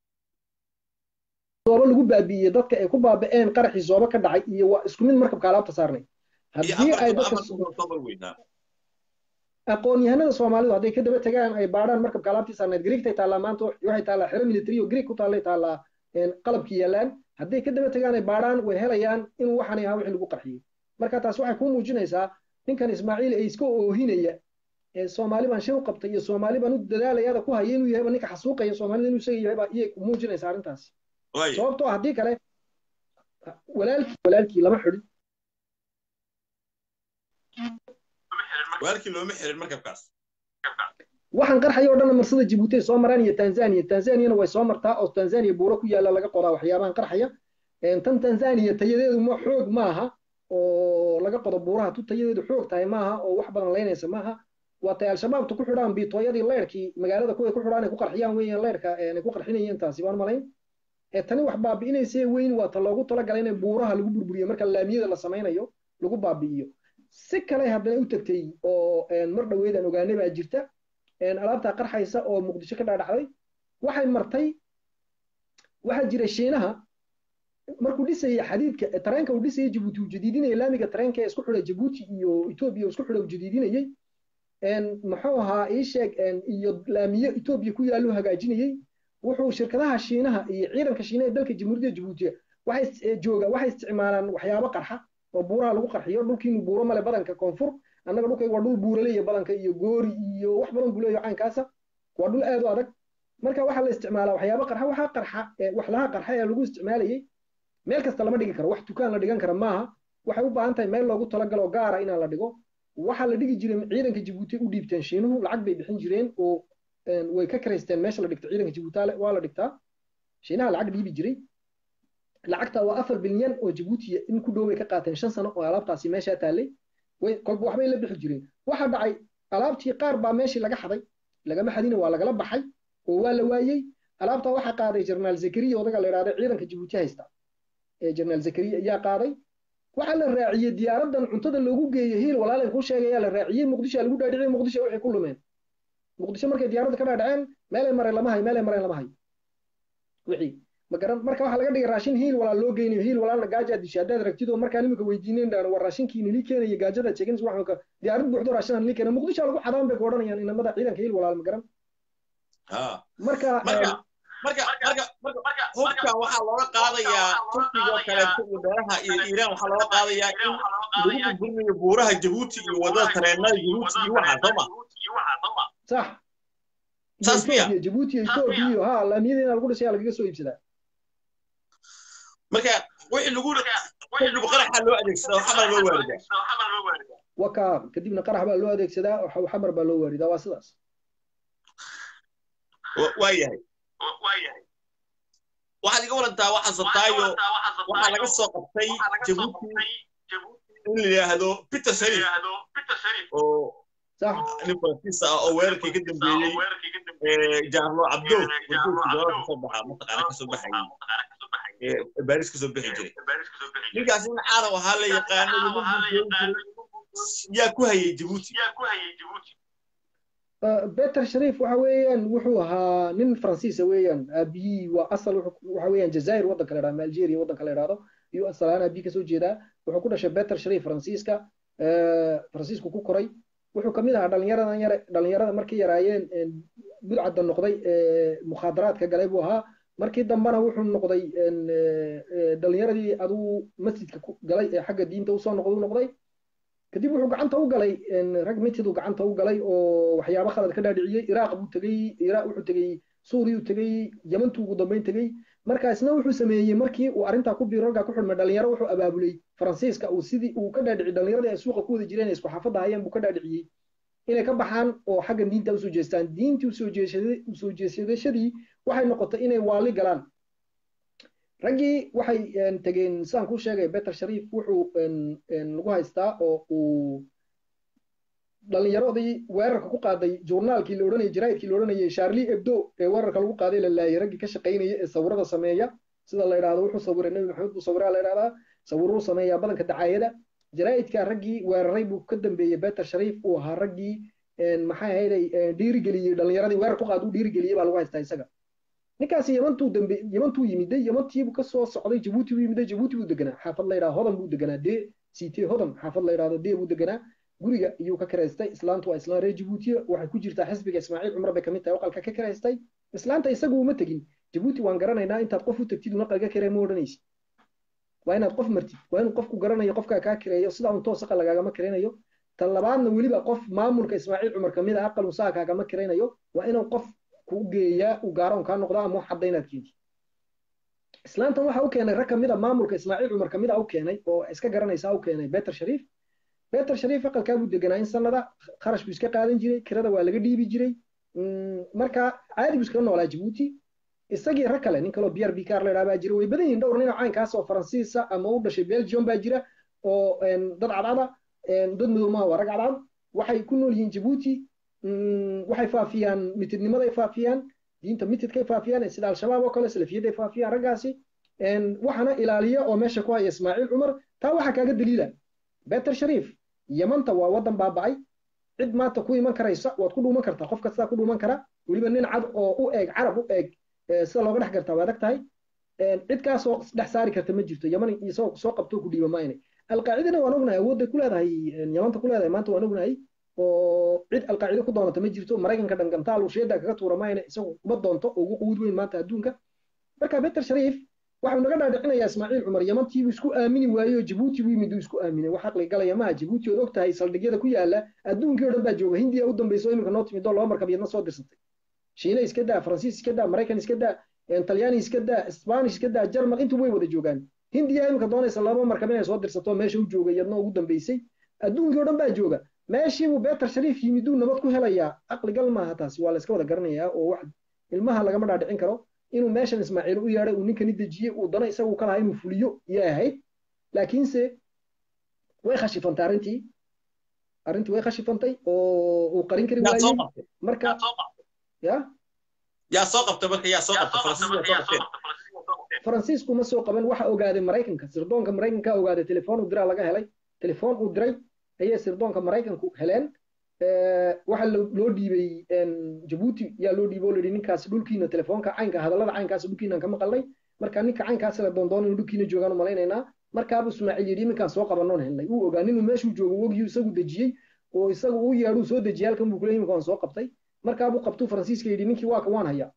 zooba lagu baabi'iyey dadka ay ku baaba'een qaraxii zooba ka dhacay iyo waa isku mid markabka alaabta saarnay haddii ay dadka aqoon-yahanada soomaalidu hadday ka daba tagaan ay baadhaan markabka alaabtii saarnayd greegtay taallaa maanta waxay taallaa xero military oo greeg ku taallay taallaa qalabki yaallaan hadday ka daba tegaan ay baadhaan way helayaan inuu waxaan ahaa wixii lagu qarxiyey marka taas waxay kuu muujinaysaa ninkan ismaaciil ee iska oohinaya ee soomaali baan shil qabtay iyo soomaali baan u dadaalayaada ku haya inuu yahayba ninka xasuuqaya soomaalida inuu isaga yahay baa iyay muujinaysaa arrintaasi sababtoo haddii kale walaalkii walaalkii lama xidhin walaalkii looma xirin markabkaas waxaan qarxaya o dhanna marsada jibuuti ay soo maraan iyo tanzania tanzaniana way soo martaa oo tanzania buuro ku yaalla laga qodaa waxyaabahan qarxaya tan tanzania tayadeedu ma xoog maaha oo laga qodo buuraha tu tayadeedu xoog tahay maaha oo wax badan laynaysa maaha waa tay al-shabaabtu ku xidhaan biitooyadii leyrkii magaalada kuway ku xidhaan ay ku qarxiyaan weeyaan leyrka ay ku qarxinayeen taasi baan malayn tani wax baabi'inaysa weyn waa ta loogu talagalay in buuraha lagu burburiyo marka laamiyada la samaynayo lagu baabi'iyo si kale haddana u tagtay oo mar dhoweedaan ogaanay baa jirta alaabtaa qarxaysa oo muqdisho ka dhaadhacday waxay martay waxaa jira shiinaha markuu dhisayay xadiidka tareenka uu dhisayay jabuuti uu jadiidinayay laamiga tareenka ee isku xidha jabuuti iyo etoobiya uu isku xidha uu jadiidinayey muxuu ahaa ii sheeg iyo laamiyo etoobiya ku yaallu hagaajinayey wuxuu shirkadaha shiinaha iyo ciidanka shiinaha ee dalka jamhuuriyadda jabuutiya waxay jooga waxay isticmaalaan waxyaabo qarxa oo buuraha lagu qarxiyo dhulkiinu buuro male badanka koonfur annaga dhulkayga waa dhul buuraleeya badanka iyo goori iyo wax badan buu leeyahay caynkaasa waa dhul aad u adag marka waxaa la isticmaalaa waxyaabo qarxa waxaa qarxa waxlaha qarxa ee lagu isticmaalayay meel kasta lama dhigi karo wax dukaan la dhigan kara maaha waxay u baahan tahay meel loogu talagalo gaara inaan la dhigo waxaa la dhigi jiray ciidanka jabuuti u dhiibteen shiinuhu lacag bay bixin jireen oo way ka karaysteen meesha la dhigto ciidanka jabuuti waa la dhigtaa shiinaha lacag dhiibi jiray lacagta waa afar bilyan oo jabuuti in ku dhow bay ka qaateen shan sano oo alaabtaasi meeshaa taallay kolba waxbay la bixi jireen waxaa dhacay alaabtii qaar baa meeshii laga xaday lagama xadina waa lagala baxay oo waa la waayey alaabtaa waxaa qaaday jenaraal zakariya odaga la yidhahda ciidanka jabuuti haysta ee jenaraal zakariya ayaa qaaday waxaa la raaciyey diyaaradan cuntada loogu geeyey hiil walaalin kuu sheegayaa la raaciyey muqdisho lagu dhaadhiciyey muqdisho waxay ku lumeen muqdisho markay diyaaradda ka dhaadhaceen meelay mareen lama hayo meelay mareen lama hayo wixii magaran marka waxaa laga dhigay raashin hiil walaal loo geynayo hiil walaalna gaaja dishay haddaad ragtid oo markaan imika weydiineen dhaan waa raashinkii nili keenaya gaajada jeegins waxaan diyaarad buuxdo raashinaan nili keena muqdisho lagu xadaan bay ku odhanayaan inamada ciidanka hiil walaal magaran marka marka marka marka hubka waxaa looga qaadayaa turkiga oo kaleeto iyo beeraha iyo iiraan waxaa looga qaadayaa in lagu burburinayo buuraha jabuuti iyo wadada tareenada jabuuti iyo waxaa sooma sax saas miya jabuuti iyo etoobiya iyo ha laamiyada inaa lagu dhisaya lagaga soo iibsadaa marka wixii lagu kadib qaraxa loo adeegsadaa xamar loo waaridaa waka kadibna qarax baa loo adeegsadaa xamar baa loo waaridaa waa sidaas waa yahay waxaad iga warantaa waxaa sataayo waxaa laga soo qabtay jabuuti in la yidhaahdo peter sharif oo nin faransiis ah oo weerarkii ka dambeeyey jaarlo cabdo wadoodkii doolada kasoo baxa mataqaana kasoo baxayay baaris kasoo bixi jiray ninkaas nin caaraw ahaa la yaqaano yaa ku hayay jabuuti beter sharif waxa weeyaan wuxuu ahaa nin faransiisa weeyaan aabiyii waa asal waxa weeyaan jazair waddanka la yidhahdo algeria waddanka la yidhahdo iyo asalaan aabiyi kasoo jeedaa wuxuu ku dhashay beter sharif faransiiska faransiisku ku koray wuxuu kamid ahaa dhalinyaradan yare dhalinyarada markay yaraayeen budcadda noqday mukhaadaraadka galay buu ahaa markii dambena wuxuu noqday dhalinyaradii aduu masjidka galay ee xagga diinta usoo noqday u noqday kadib wuxuu gacanta u galay rag mitiduu gacanta u galay oo waxyaabo khalad ka dhaadhiciyey iraaq buu tegey iraaq wuxuu tegey suuriyuu tegey yamantuu ugu dambeyn tegey markaasna wuxuu sameeyey markii uu arrintaa ku biiro raggaa ku xidhmay dhalinyaro wuxuu abaabulay faransiiska uu sidii uu ka dhaadhiciyey dhalinyaradii ay suuqa ku wada jireen isku xaafadda hayeen buu ka dhaadhiciyey inay ka baxaan oo xagga diinta usoo jeestaan diintii usoo jeesadashadii waxay noqotay inay waali galaan raggii waxay tegeen sidaan kuu sheegay beter sharif wuxuu lagu haystaa oo uu dhalinyaradii weerarka ku qaaday journaalkii la odhanayay jaraa'idkii la odhanayay charlie ebdo ee weerarka lagu qaaday la laayay raggii ka shaqaynaya ee sawirada sameeya sida la yidhahdo wuxuu sawiray nebi maxamed buu sawiraa la yidhahdaa sawiruu sameeyaa badanka dacaayada jaraa'idka raggii weeraray buu ka dambeeyey beter sharif uu ahaa raggii maxay ahayday dhiirigeliyey dhalinyaradii weerar ku qaad uu dhiirigeliyey baa lagu haystaa isaga ninkaasi yamantuu dambe yamantuu yimiday yamantiibuu kasoo socday jabuuti buu yimiday jabuuti buu deganaa xaafad la yidhahdo hodan buu deganaa dee siitee hodan xaafad la yidhahdo dee buu deganaa guriga iyuu ka karaystay islaantu waa islaan reer jabuutiya waxay ku jirtaa xisbiga ismaaciil cumar bay kamid tahay oqalka ka karaystay islaanta isagu uma tegin jabuuti waan garanaynaa intaad qof u tagtid una qalga kiree ma odhanaysid waa inaad qof martid waa inuu qofku garanayo qofkaa kaa kireeyo sidaa un toosaqa lagaagama kiraynayo tan labaadna weliba qof maamulka ismaaciil cumar kamid a aqal usaa kaagama kiraynayo waa inuu qof kuu geeyaa uu gaaroon kaa noqdo ama wax cadda inaad keentid islaantan waxa u keenay rag kamid a maamulka ismaaciil cumar kamid a u keenay oo iska garanaysaa u keenay beter shariif beter shariif aqalkaa buu deganaa in sanada kharash buu iska qaadan jiray kirada waa laga dhiibi jiray marka caadi buu iskaga noolaa jabuuti isagii rag kale nin kaloo br b car la baa jira way badan yihin dhowr nin oo caynkaas oo faransiisa ama u dhashay belgium baa jira oo dad cadcada dad madow maaha waa rag cadcad waxay ku nool yihiin jabuuti waxay faafiyaan mitidnimaday faafiyaan diinta mitidkay faafiyaan sida al-shabaab oo kale salafiyaday faafiyaan raggaasi waxana ilaaliya oo meesha ku haya ismaaciil cumar taa waxaa kaaga daliila beter shariif yamanta waa waddan baaba'ay cid maanta ku iman karaysa waad ku dhuuman kartaa qof kastaa ku dhuuman kara weliba nin cad oo u eeg carab u eeg sida looga dhex gartaa waa adag tahay cid kaasoo dhex saari karta ma jirto yaman isagoo soo qabto ku dhiiba maayne alqaacidana waan ognahay awoodday ku leedahay yamanta ku leedahay maanta waan ognahay oo cid alqaacide ku doonata ma jirto maraykanka dhangantaal ushiyada kaga tuura maayne isagu uma doonto oo ugu quwud weyn maanta adduunka marka beter shariif waxau naga dhaadhicinayaa ismaaciil cumar yamantiibuu isku aamini waayey oo jabuuti buu yimid uu isku aaminay wax aqli galaya maaha jabuuti ood og tahay saldhigyada ku yaala adduunkii o dhan baa jooga hindiya u dambayso iminka noo timid oo laba markab iyadna soo dirsatay shiine iska daa faransiis iska daa maraykan iska daa talyaani iska daa spanish iska daa jarmal intu way wada joogaan hindiya iminka doonaysa laba markab inay soo dirsato meesha u jooga iyadna ugu dambaysay adduunkii o dhan baa jooga meeshiibuu beter shariif yimiduu nabad ku helayaa aqligal maaha taasi waa la iska wada garanayaa oo wax ilmaha lagama dhaadhicin karo inuu meeshan ismaaciil u yeedhay uu ninkani dejiyey uu dana isagu ka lahaa inuu fuliyo iyay ahayd laakiinse way khashifantay arrintii arrintii way khashifantay oo uu qarin kari waayey marka ya yaa soo qabtay marka yaa soo qabtay faransiisku ma soo qaban waxa ogaaday maraykanka sirdoonka maraykanka ogaaday telefoon uu diraa laga helay telefoon uu diray ayay sirdoonka maraykanku heleen waxa loo dhiibay jabuuti yaa loo dhiibay oo layidhi ninkaas dhulkiina telefoonka caynka hadallada caynkaas dhulkiinaan ka maqalnay marka ninka caynkaas la doondoon inuu dhulkiina joogaan u malaynaynaa markaabuu ismaaciil yidhi iminkaan soo qabanoon helnay uu ogaa ninuu meeshuu joogo ogiyu isagu dejiyey oo isagu uu yeedhuu soo dejiyay halkan buu kuley iminka waan soo qabtay markaabuu qabtuu faransiiska yidhi ninkii waaka waan hayaa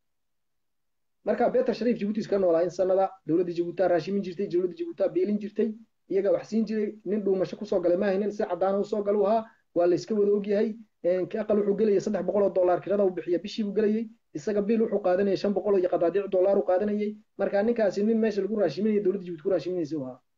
marka beter shariif jabuuti iska noolaa in sanada dowladda jabuutaa raashimin jirtay dowladda jabuutaa beelin jirtay iyaga wax siin jiray nin dhuumasho kusoo galay maahaynin si caddaana usoo galu ahaa waa la iska wada ogyahay aqal wuxuu gelayay saddex boqol oo dollar kirada uu bixiya bishii buu gelayay isaga bil wuxuu qaadanayay shan boqol iyo qadaadiic dollar uu qaadanayay marka ninkaasi nin meesha lagu raashiminaya dowladda jabuuti ku raashiminaysa u ahaa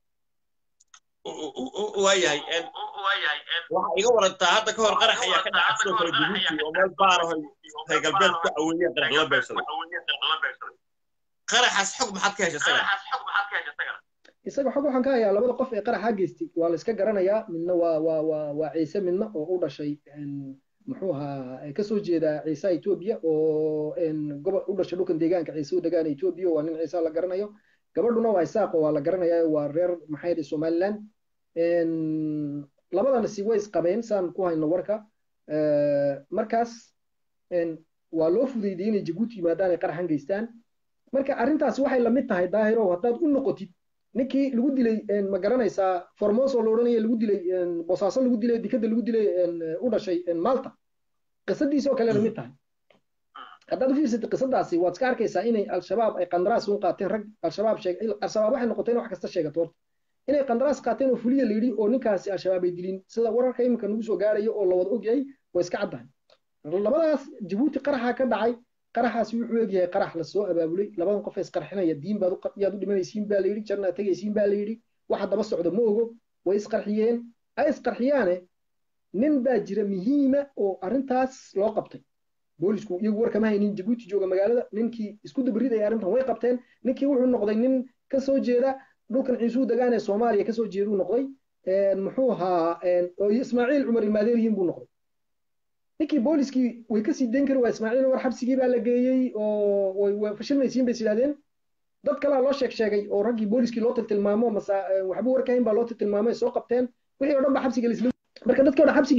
waayahay waxa iga warantaa hadda ka hor qarax ayaa ka dhacay sidoo kale jabuuti oo meel baar aho reer galbeed ku aweeyeen qarax la beegsaday qaraxaas xog maxaad ka heshay isaga isaga xog waxaan ka hayaa labada qof ee qaraxa geystay waa la iska garanayaa midna waa waa waa waa ciise midna oo u dhashay muxuu ahaa kasoo jeeda ciisa etoobiya oo gobol u dhashay dhulkan deegaanka ciise u degaana etoobiya waa nin ciisa la garanayo gabadhuna waa isaaqo waa la garanayaa waa reer maxay yidhi somaliland labadana si way isqabeen saan ku hayno warka markaas waa loo fudeydiyey inay jabuuti yimaadaan ay qaraxan geystaan marka arrintaasi waxay lamid tahay daahirow haddaad u noqotid ninkii lagu dilay ma garanaysaa formoso la odhanaya lagu dilay bosaaso lagu dilay dikada lagu dilay u dhashay malta qisadiisi oo kale lamid tahay haddaad u fiirsatid qisadaasi waad iska arkaysaa inay al-shabaab ay qandaraas u qaateen rag al-shabaab sheeg al-shabaab waxay noqoteen wax kasta sheegato horta inay qandaraas qaateen oo fuliya la yidhi oo ninkaasi al-shabaab ay dilin sida wararka iminka nagu soo gaarayo oo la wada ogyahay way iska caddahay labadaas jabuuti qaraxa ka dhacay qaraxaasi wuxuu egyahay qarax lasoo abaabulay labadan qof isqarxinaya diin baad yaad u dhimanaysiin baa layidhi janna tegaysiin baa layidhi waxa daba socda ma ogo way isqarxiyeen ay isqarxiyaane nin baa jira muhiima oo arrintaas loo qabtay boolisku iyagu war kama haynin jabuuti jooga magaalada ninkii isku dabridaya arrintan way qabteen ninkii wuxuu noqday nin kasoo jeeda dhulkan ciisuu degaan ee soomaaliya kasoo jeeduu noqday muxuu ahaa oo ismaaciil cumar ilmaadeerihiin buu noqday ninkii booliskii way kasii dayn kari waa ismaaciil war xabsigii baa la geeyey oo way fashilmaysiin bay is yidhahdeen dad kalaa loo sheeg sheegay oo raggii booliskii loo tiltilmaamo masa waxba warkahayn baa loo tiltilmaamay soo qabteen wixii o dhan ba xabsiga laisla marka dadkii o dhan xabsigii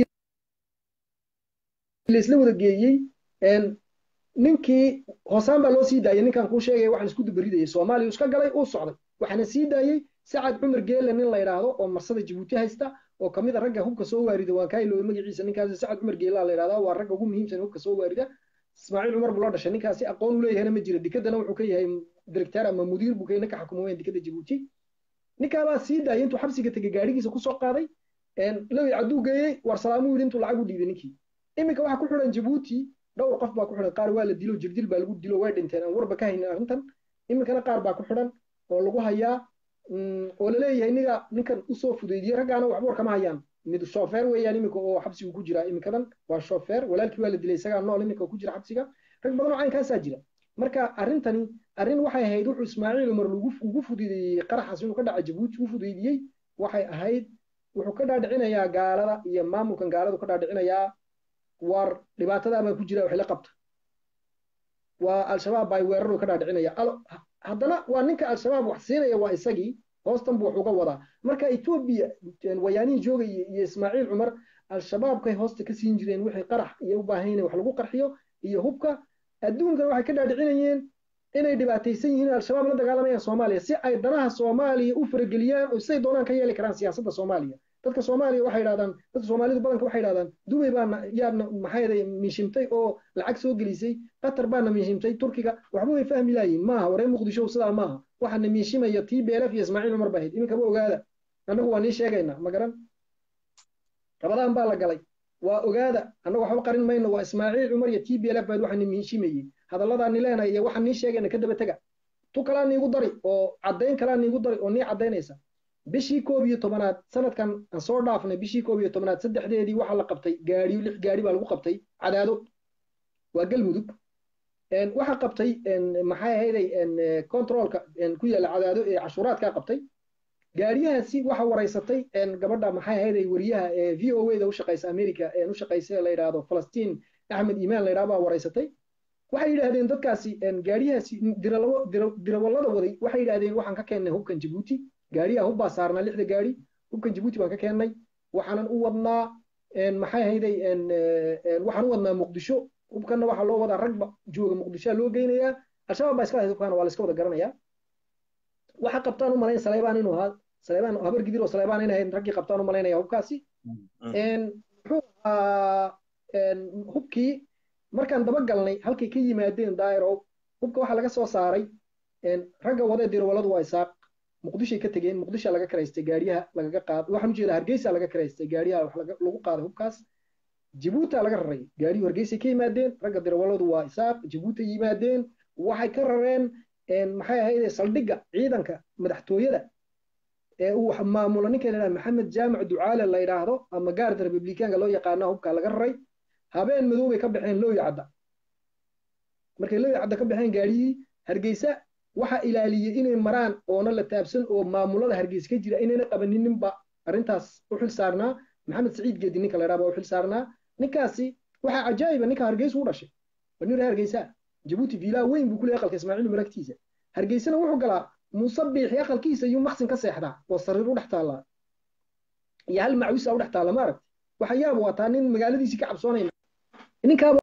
laisla wada geeyey ninkii hoosaan baa loo sii daayay ninkan kuu sheegaya waxaan isku dubaridayay soomaaliya iska galay uu socday waxaana sii daayey sacad cumar geelle nin la yidhaahdo oo marsada jabuuti haysta oo kamid a ragga hubka soo waarida waan kaa ilooday magaciisa ninkaas sacad cumar geelaa la yidhahdaa waa ragga ugu muhiimsan hubka soo waarida ismaaciil cumar buu la dhashay ninkaasi aqoon u leeyahayna ma jira dekadana wuxuu ka yahay director ama mudiir buu ka ninka xukuma weyn dekada jabuuti ninkaabaa sii daayay intuu xabsiga tegey gaadhigiisa kusoo qaaday lowi cadduu geeyey war salaamu yidhi intuu lacag u dhiibay ninkii iminka waxaa ku xidhan jabuuti dhowr qof baa ku xidhan qaar waa la dilo jirdil baa lagu dilo way dhinteen aan warba ka haynin arrintan iminkana qaar baa ku xidhan oo lagu hayaa oo laleeyahay niga ninkan usoo fudeydiyey raggaana waxba war kama hayaan mid shofeer weeyaan iminka oo xabsigu ku jira iminkadan waa shofeer walaalkii waa la dilay isagaa nool iminka ku jira xabsiga rag badan oo caynkaasaa jira marka arrintani arrin waxay ahayd wuxuu ismaaciil umar ugu fududeeyey qaraxaas inuu ka dhaca jabuuti u fududeeyey waxay ahayd wuxuu ka dhaadhicinayaa gaalada iyo maamulkan gaaladu ka dhaadhicinayaa war dhibaatadaa baa ku jira wax la qabta waa al-shabaab baa weeraru ka dhaadhicinaya haddana waa ninka al-shabaab wax siinaya waa isagii hoostan buu wax uga wadaa marka etoobiya wayaanihii joogay iyo ismaaciil cumar al-shabaabkay hoosta ka siin jireen wixii qarax iyo u baahan wax lagu qarxiyo iyo hubka adduunkana waxay ka dhaadhicinayeen inay dhibaataysan yihiin al-shabaab la dagaalamayaan soomaaliya si ay danaha soomaaliya u farageliyaan oo siday doonaan ka yeeli karaan siyaasadda soomaaliya dadka soomaaliya waxay yidhahdaan dadka soomaalidu badanka waxay yidhahdaan dubay baana yaadna maxay miishimtay oo lacag soo gelisay qatar baana miishimtay turkiga waxba way fahmi laayiin maaha waree muqdisho sidaa maaha waxaana miishimaya tii beelaf iyo ismaaciil cumar bahayd iminkaba ogaada annagu waa nii sheegaynaa ma garan rabadaan baa la galay waa ogaada annagu waxba qarin mayno waa ismaaciil cumar iyo tii beelaf bahayd waxaana miishimayey hadalladaa ni leenahay iyo waxaan nii sheegayna ka daba tega tu kalaa niigu dari oo caddayn kalaa niigu dari oo nii caddaynaysa bishii koob iyo tobanaad sanadkan aan soo dhaafnay bishii koob iyo tobanaad saddexdeedii waxaa la qabtay gaadhiyo lix gaadhi baa lagu qabtay cadaado waa galmudug waxaa qabtay maxay ahayday controlka ku yaalla cadaado ee cashuuraadkaa qabtay gaadhiyahaasi waxa waraysatay gabadha maxay ahayday wariyaha ee v o a da u shaqaysa america u shaqaysa la yidhaahdo falastiin axmed imaan la yidhahdo baa waraysatay waxay yidhaahdeen dadkaasi gaadhiyahaasi dirawallada waday waxay yidhahdeen waxaan ka keennay hubkan jabuuti gaadhiyaa hubbaa saarnaa lixda gaadhi hubkan jabuuti baan ka keennay waxaanan u wadnaa maxay ahayday waxaan u wadnaa muqdisho hubkanna waxaa loo wadaa ragba jooga muqdishoa loo geynayaa al-shabaab baa iska lahayd hubkaana waa la iska wada garanayaa waxa qabtaan u malayn saleybaan inuu ahaa saleybaan habar gidir oo saleybaan in ahayd raggii qabtaan u malaynaya hubkaasi muxuu ahaa hubkii markaan daba galnay halkay ka yimaadeen daa'irow hubka waxaa laga soo saaray ragga wadee dirwaladu waa isaaq muqdishay ka tegeen muqdisha laga karaystay gaariyaha lagaga qaad waxaan ujeeda hargeysa laga karaystay gaariyaha wax lagu qaaday hubkaas jabuuta laga raray gaariyuhu hargeysay ka yimaadeen ragga dirwaladu waa isaaq jabuuta yimaadeen waxay ka rareen maxay ahayd saldhigga ciidanka madaxtooyada ee uu maamulo ninka la maxamed jaamac ducaale la yidhaahdo ama gaarda republikaanka loo yaqaana hubka laga raray habeen madow bay ka baxeen looyi cadda markay looyi cadda ka baxeen gaariyihii hargeysa waxa ilaaliyey inay maraan oona la taabsan oo maamulada hargeysa ka jira inayna qabaninninba arrintaas u xil saarnaa maxamed saciid geedi ninka la yidhaha baa u xil saarnaa ninkaasi waxaa cajaa'iba ninka hargeysa u dhashay waa nin reer hargeysa jabuuti viilaa weyn buu ku leeyahay aqalka ismaaciil umar agtiisa hargeysana wuxuu galaa muuse biixi aqalkiisa iyo maqsin ka seexdaa oo sariir u dhex taallaa iyo hal macwisa u dhex taalla ma aragti waxa yaab waataa nin magaaladiisii ka cabsoonayna ninkaaba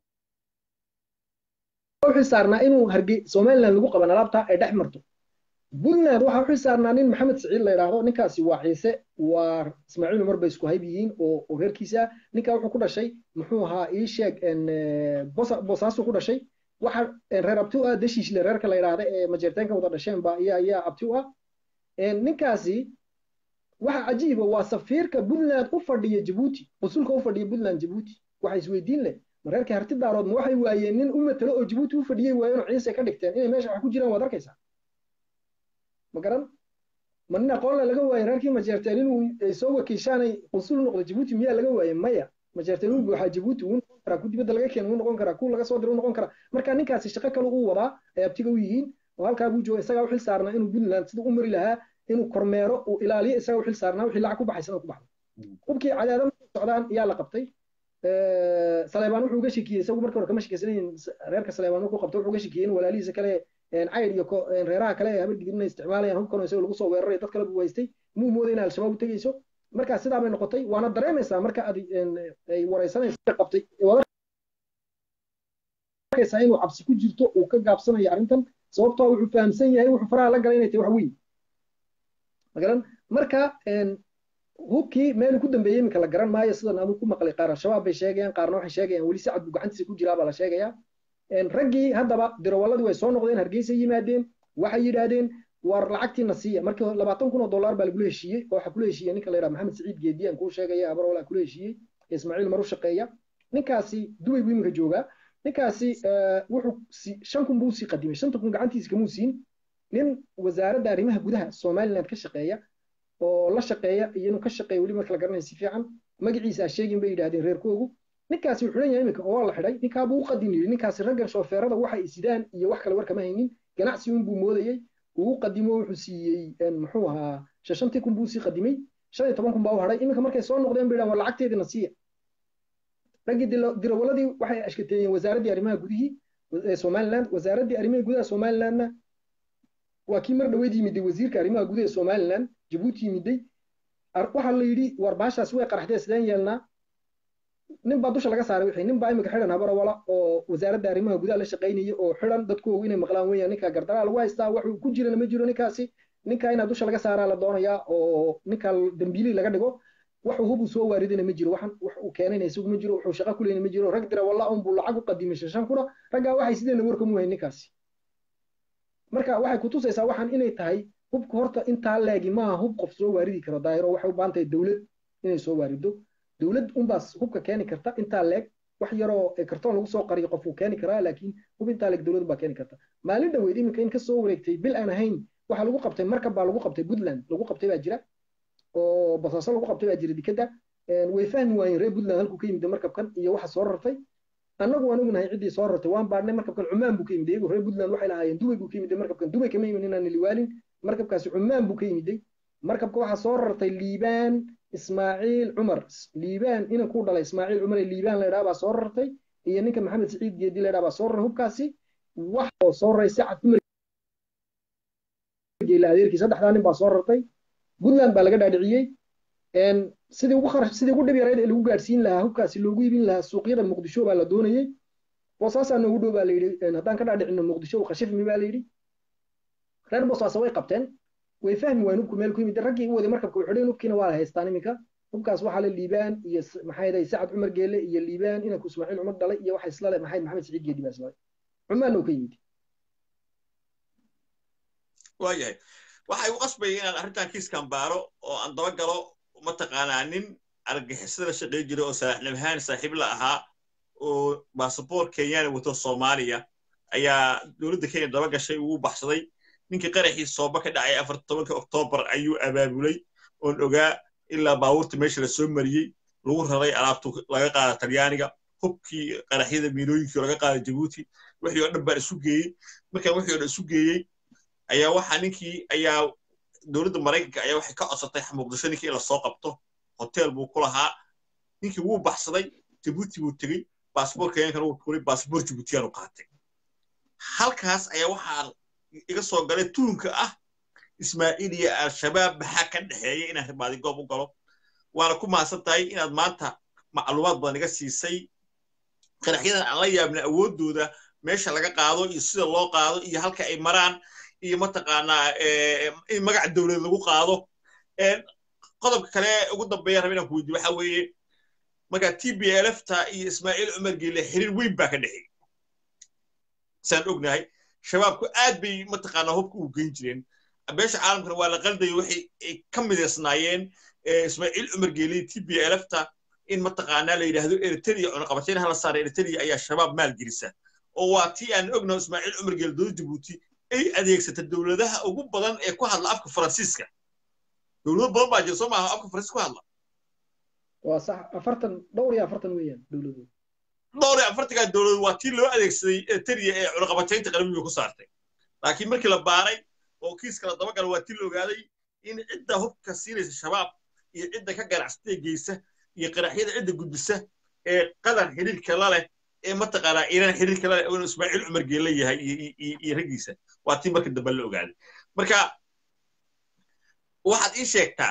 u xil saarnaa inuu harge somaliland lagu qaban alaabta ay dhex marto puntland waxaa u xil saarnaa nin maxamed saciid la yidhaahdo ninkaasi waa ciise waa ismaaciil umar bay isku hayb yihiin oo reerkiisa ninkaa wuxuu ku dhashay muxuu ahaa ii sheeg boosaasu ku dhashay waxa reer abti u ah dashiishle reerka la yidhaahda ee majeerteenka wada dhasheen ba ayaa ayaa abti u ah ninkaasi waxa cajiiba waa safiirka puntland u fadhiya jabuuti qusulka u fadhiya puntland jabuuti waxa isweydiin leh ma reerka harti daarood ma waxay waayeen nin u matalo oo jabuuti u fadhiyey waayeenoo ciise ka dhigteen inay meesha wax ku jiraan waad arkaysaa ma garan ma nin aqoonle laga waaye reerkii majeerteen inuu soo wakiishaanay qusul noqdo jabuuti miyaa laga waaye maya majeerteen uu buuxaa jabuuti wuu noqon karaa ku dibadda laga keena wuu noqon karaa ku laga soo diro wuu noqon karaa marka ninkaasi shaqo kale uu wadaa ay abtiga u yihiin oo halkaa buu jooga isagaa u xil saarnaa inuu puntland siduu u mari lahaa inuu kormeero uu ilaaliyo isagaa u xil saarnaa wixii lacag ku baxaysana ku baxdo hubkii cadaada markay socdaan yaa la qabtay saleebaan wuxuu uga shekiyey isagu markii hore kama shekeysanayn reerka saleebaan markuu qabtay wuxuu uga shekiyey in walaalihiisa kale cayd iyo reeraha kale ee habar gidirna isticmaalayaan hubkan isaga lagu soo weeraray dad kale buu haystay muu mooday in al-shabaab u tegeyso markaa sidaa bay noqotay waana dareemaysaa marka aad ay wareysanaysa qabtay arkaysaa inuu cabsi ku jirto uu ka gaabsanayo arrintan sababtoo wuxuu fahamsan yahay wuxuu faraha la galay inay tahay wax weyn magaran marka hubkii meeluu ku dambeeyey iminka la garan maayo sidan anu ku maqlay qaar al-shabaab bay sheegayaan qaarna waxay sheegayaan weli sacad buu gacantiisa ku jiraa baa la sheegayaa raggii haddaba dirawaladii way soo noqdeen hargeysa yimaadeen waxay yidhaahdeen war lacagtiina siiya markii labaatan kun oo dollar baa lagula heshiiyey oo waxaa kula heshiiyey ninka la yidhaha maxamed saciid geedi aan kuu sheegaya habar walaa kula heshiiyey ismaaciil maru shaqeeya ninkaasi dubay buu iminka joogaa ninkaasi wuxuu shan kun buu sii qadimay shanta kun gacantiisa kamuu siin nin wasaaradda arrimaha gudaha somaliland ka shaqeeya oo la shaqeeya iyo inuu ka shaqeeya weli marka la garanaya si fiican magaciisa sheegin bay yidhahdeen reerkoogu ninkaasi wuxuu leeyahay iminka oo la xidhay ninkaabuu u qadin yidhi ninkaasi raggan shoofeerada waxa ay sidaan iyo wax kale war kama haynin ganacsi un buu moodayey uu qadimo wuxuu siiyey muxuu ahaa shantii kun buu sii qadimay shan iyo toban kun baa u hadhay iminka markay soo noqdeen bay dhahan war lacagteedina siiya raggii dirawaladii waxay ashkateeyeen wasaaraddii arrimaha gudihii somaliland wasaaraddii arrimaha gudaha somalilandna waa kii mar dhaweyd yimiday wasiirka arrimaha gudaha somaliland jabuuti yimiday waxaa la yidhi war baashaas way qaraxdee sideen yeelnaa nin baa dusha laga saaray wixii nin baa imika xidhan habarawala oo wasaaradda arrimaha gudaha la shaqaynaya oo xidhan dadkoogu inay maqlaan weeyaan ninkaa gardaraa lagu haystaa waxuu ku jirana ma jiro ninkaasi ninkaa inaa dusha laga saaraa la doonayaa oo ninkaa dambiili laga dhigo waxuu hubuu soo waaridana ma jiro waxan wax uu keenayna isagu ma jiro wuxuu shaqo kuleyna ma jiro rag dira walla un buu lacag u qadimay shan kuna raggaa waxay sideena warkamu hayn ninkaasi marka waxay kutusaysaa waxaan inay tahay hubka horta intaa leegi maaha hub qof soo waaridi karo daayiro waxay u baahan tahay dowlad inay soo waarido dowlad unbaas hubka keeni karta intaa leeg wax yaroo kartoon lagu soo qariyo qof uu keeni karaa laakiin hub intaa leeg dowlad baa keeni karta maalin dhaweyd iminka in kasoo wareegtay bil aan ahayn waxaa lagu qabtay markab baa lagu qabtay puntland lagu qabtay baa jira oo basaaso lagu qabtay baa jira dikadda way fahmi waayeen reer puntland halkuu ka yimid markabkan iyo waxa soo rartay annagu anigu nahay ciddii soo rartay waan baadhnay markabkan cumaan buu ka yimid iyagu reer puntland waxay lahaayeen dubay buu ka yimid markabkan dubay kama yimin inaan liwaalin markabkaasi cumaan buu ka yimiday markabka waxaa soo rartay liibaan ismaaciil cumar liibaan inan ku dhalay ismaaciil cumar ee liibaan la yidhaha baa soo rartay iyo ninka maxamed saciid geedi la yidhaha baa soo raray hubkaasi wax oo soo raray sacad cumar geela adeerkii saddexdaa nin baa soo rartay puntland baa laga dhaadhiciyey sidii ugu kharash sidii ugu dhib yarayd ee lagu gaadhsiin lahaa hubkaasi loogu iibin lahaa suuqyada muqdisho baa la doonayey boosaasaa noogu dhow baa la yidhi haddaan ka dhaadhicino muqdisho khashifmi baa la yidhi reer boosaasa way qabteen way fahmi waayeen hubku meel ku yimid raggii u waday markabka way xidheen hubkiina waa la haystaan iminka hubkaas waxaa le liibaan iyo maxay dahay sacad cumar geele iyo liibaan inanku ismaaciil cumar dhalay iyo waxa isla le maxay maxamed saciid geedi baa isla cumaanna uu ka yimid waayahay waxay u qasbayay inaan arrintan kiiskan baaro oo aan daba galo mataqaanaa nin argagixisada la shaqayn jiray oo salaaxnimhaan saaxiib la ahaa oo basaboor kenyana wato soomaaliya ayaa dowladda kenya daba gashay ugu baxsaday ninkii qaraxii sooba ka dhacay afar tobanka oktoobar ayuu abaabulay oon ogaa ilaa baabuurta meesha la soo mariyey lagu raray alaabtu laga qaada talyaaniga hubkii qaraxyada miilooyinkii laga qaada jabuuti wixii oo dhan baan isu geeyey markaan wixii oo dhan isu geeyey ayaa waxaa ninkii ayaa dowladda maraykanka ayaa waxay ka codsatay muqdisho ninkii in lasoo qabto hotel buu ku lahaa ninkii wuu baxsaday jabuuti buu tegey baasboor kenyankana wuu tuuray baasboor jabuutiyaanu qaatay halkaas ayaa waxaa iga soo galay tuunka ah ismaaciil iyo al-shabaab maxaa ka dhexeeya inaan ribaadi goob u galo waana ku mahadsan tahay inaad maanta macluumaad badan iga siisay qaraxyadan aan la yaabna awooddooda meesha laga qaado iyo sida loo qaado iyo halka ay maraan iyo mataqaanaa in magaca dowlad lagu qaado qodobka kale ugu dambeeya raba inaan ku weydiyo waxa weeye marka t b l fta iyo ismaaciil cumar geele xiriir weyn baa ka dhexeeyey saan ognahay shabaabku aad bay mataqaanaa hubka u geyn jireen beesha caalamkana waa la qaldayo waxay ka midaysnaayeen ismaaciil cumar geele t b l fta in mataqaanaa la yidhaahdo eritrea cunaqabatayn hala saara eritrea ayaa shabaab maalgelisa oo waa tii aan ognaho ismaaciil cumar geele dowlad jabuuti ay adeegsata dowladaha ugu badan ee ku hadla afka faransiiska dowlado badan baa jira soo maaha afka faransiis ku hadla waa sax afartan dhowr iyo afartan weeyaan dowladood dhowr iyo afartankaa dowladood waa tii loo adeegsaday eritrea ee cunaqabataynta qalamiga ku saartay laakiin markii la baaray oo kiiska la dabagala waa tii la ogaaday in cidda hubka siinaysa shabaab iyo cidda ka ganacsatay geysa iyo qaraxyada cidda gudbisa ee qadan xiriirka la leh ee mataqaanaa iiraan xiriirka la leh inuu ismaaciil cumar geelle yahay iyo raggiisa waa tii markii dambe la ogaaday marka waxaad ii sheegtaa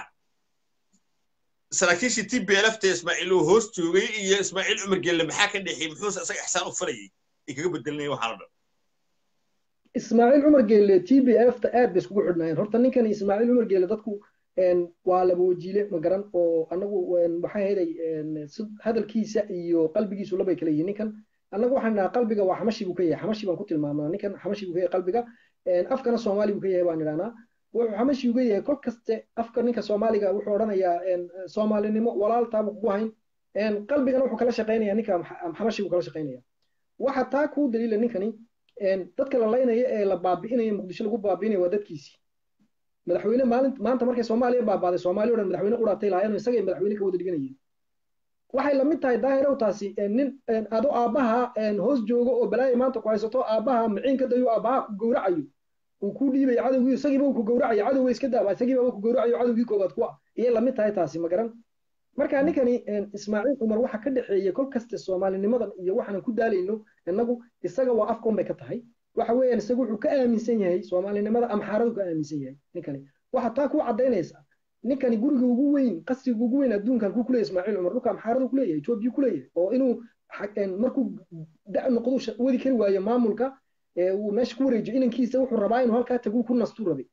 saraakiishii t b lfta ismaaciil uu hoos joogay iyo ismaaciil cumar geelle maxaa ka dhexeeyey muxuuse isaga ixsaan u falayay ay kaga bedelinaya waxaan o dhan ismaaciil cumar geelle t b lfta aad bay iskugu xidhnaayeen horta ninkan ismaaciil cumar geelle dadku waa laba wajiile ma garan oo anagu waxay hayday hadalkiisa iyo qalbigiisu labay kala yihiin ninkan annagu waxaan idhahaa qalbiga waa xamashi buu ka yahay xamashi baan ku tilmaamnaa ninkan xamashi buu ka yahay qalbiga afkana soomaali buu ka yahay baan idhahnaa wuxuu xamashi uga yahay kol kaste afka ninka soomaaliga wuxuu odhanayaa soomaalinimo walaaltaabuu kugu hayn qalbigana wuxuu kala shaqaynaya ninka xamashi buu kala shaqaynaya waxa taa kuu daliila ninkani dadka la laynaya ee la baabi'inaya muqdisho lagu baabi'inaya waa dadkiisii madaxweyne maalin maanta markay soomaaliya baabaaday soomaaliya o dhan madaxweyne quraatay lahaayeen isagay madaxweyne ka wada dhiganayeen waxay lamid tahay daahirow taasi nin ado aabbaha hoos joogo oo balaaya maanta ku haysato aabbaha maciinka dayo aabbaha ku gowracayo uu ku dhiibayo cadowgii isagiiba uu ku gowracayo cadowga iska daaba isagiiba ku gowracayo cadowgii koobaad ku ah iyay lamid tahay taasi ma garan marka ninkani ismaaciil cumar waxa ka dhexeeya kol kaste soomaalinimadan iyo waxaanan ku daalayno innagu isaga waa afkoon bay ka tahay waxa weeyaan isagu wuxuu ka aaminsan yahay soomaalinimada amxaaradu ka aaminsan yahay ninkani waxa taa ku cadaynaysa ninkani guriga ugu weyn qasriga ugu weyn adduunkan ku kuleeyahay ismaaciil cumar dhulka amxaaradu kuleeyahay etoobiya kuleeyahay oo inuu markuu da noqdo wadi kari waayo maamulka uu meesha ku wareejiyo inankiisa wuxuu rabaa inuu halkaa taguu ku nastuu rabay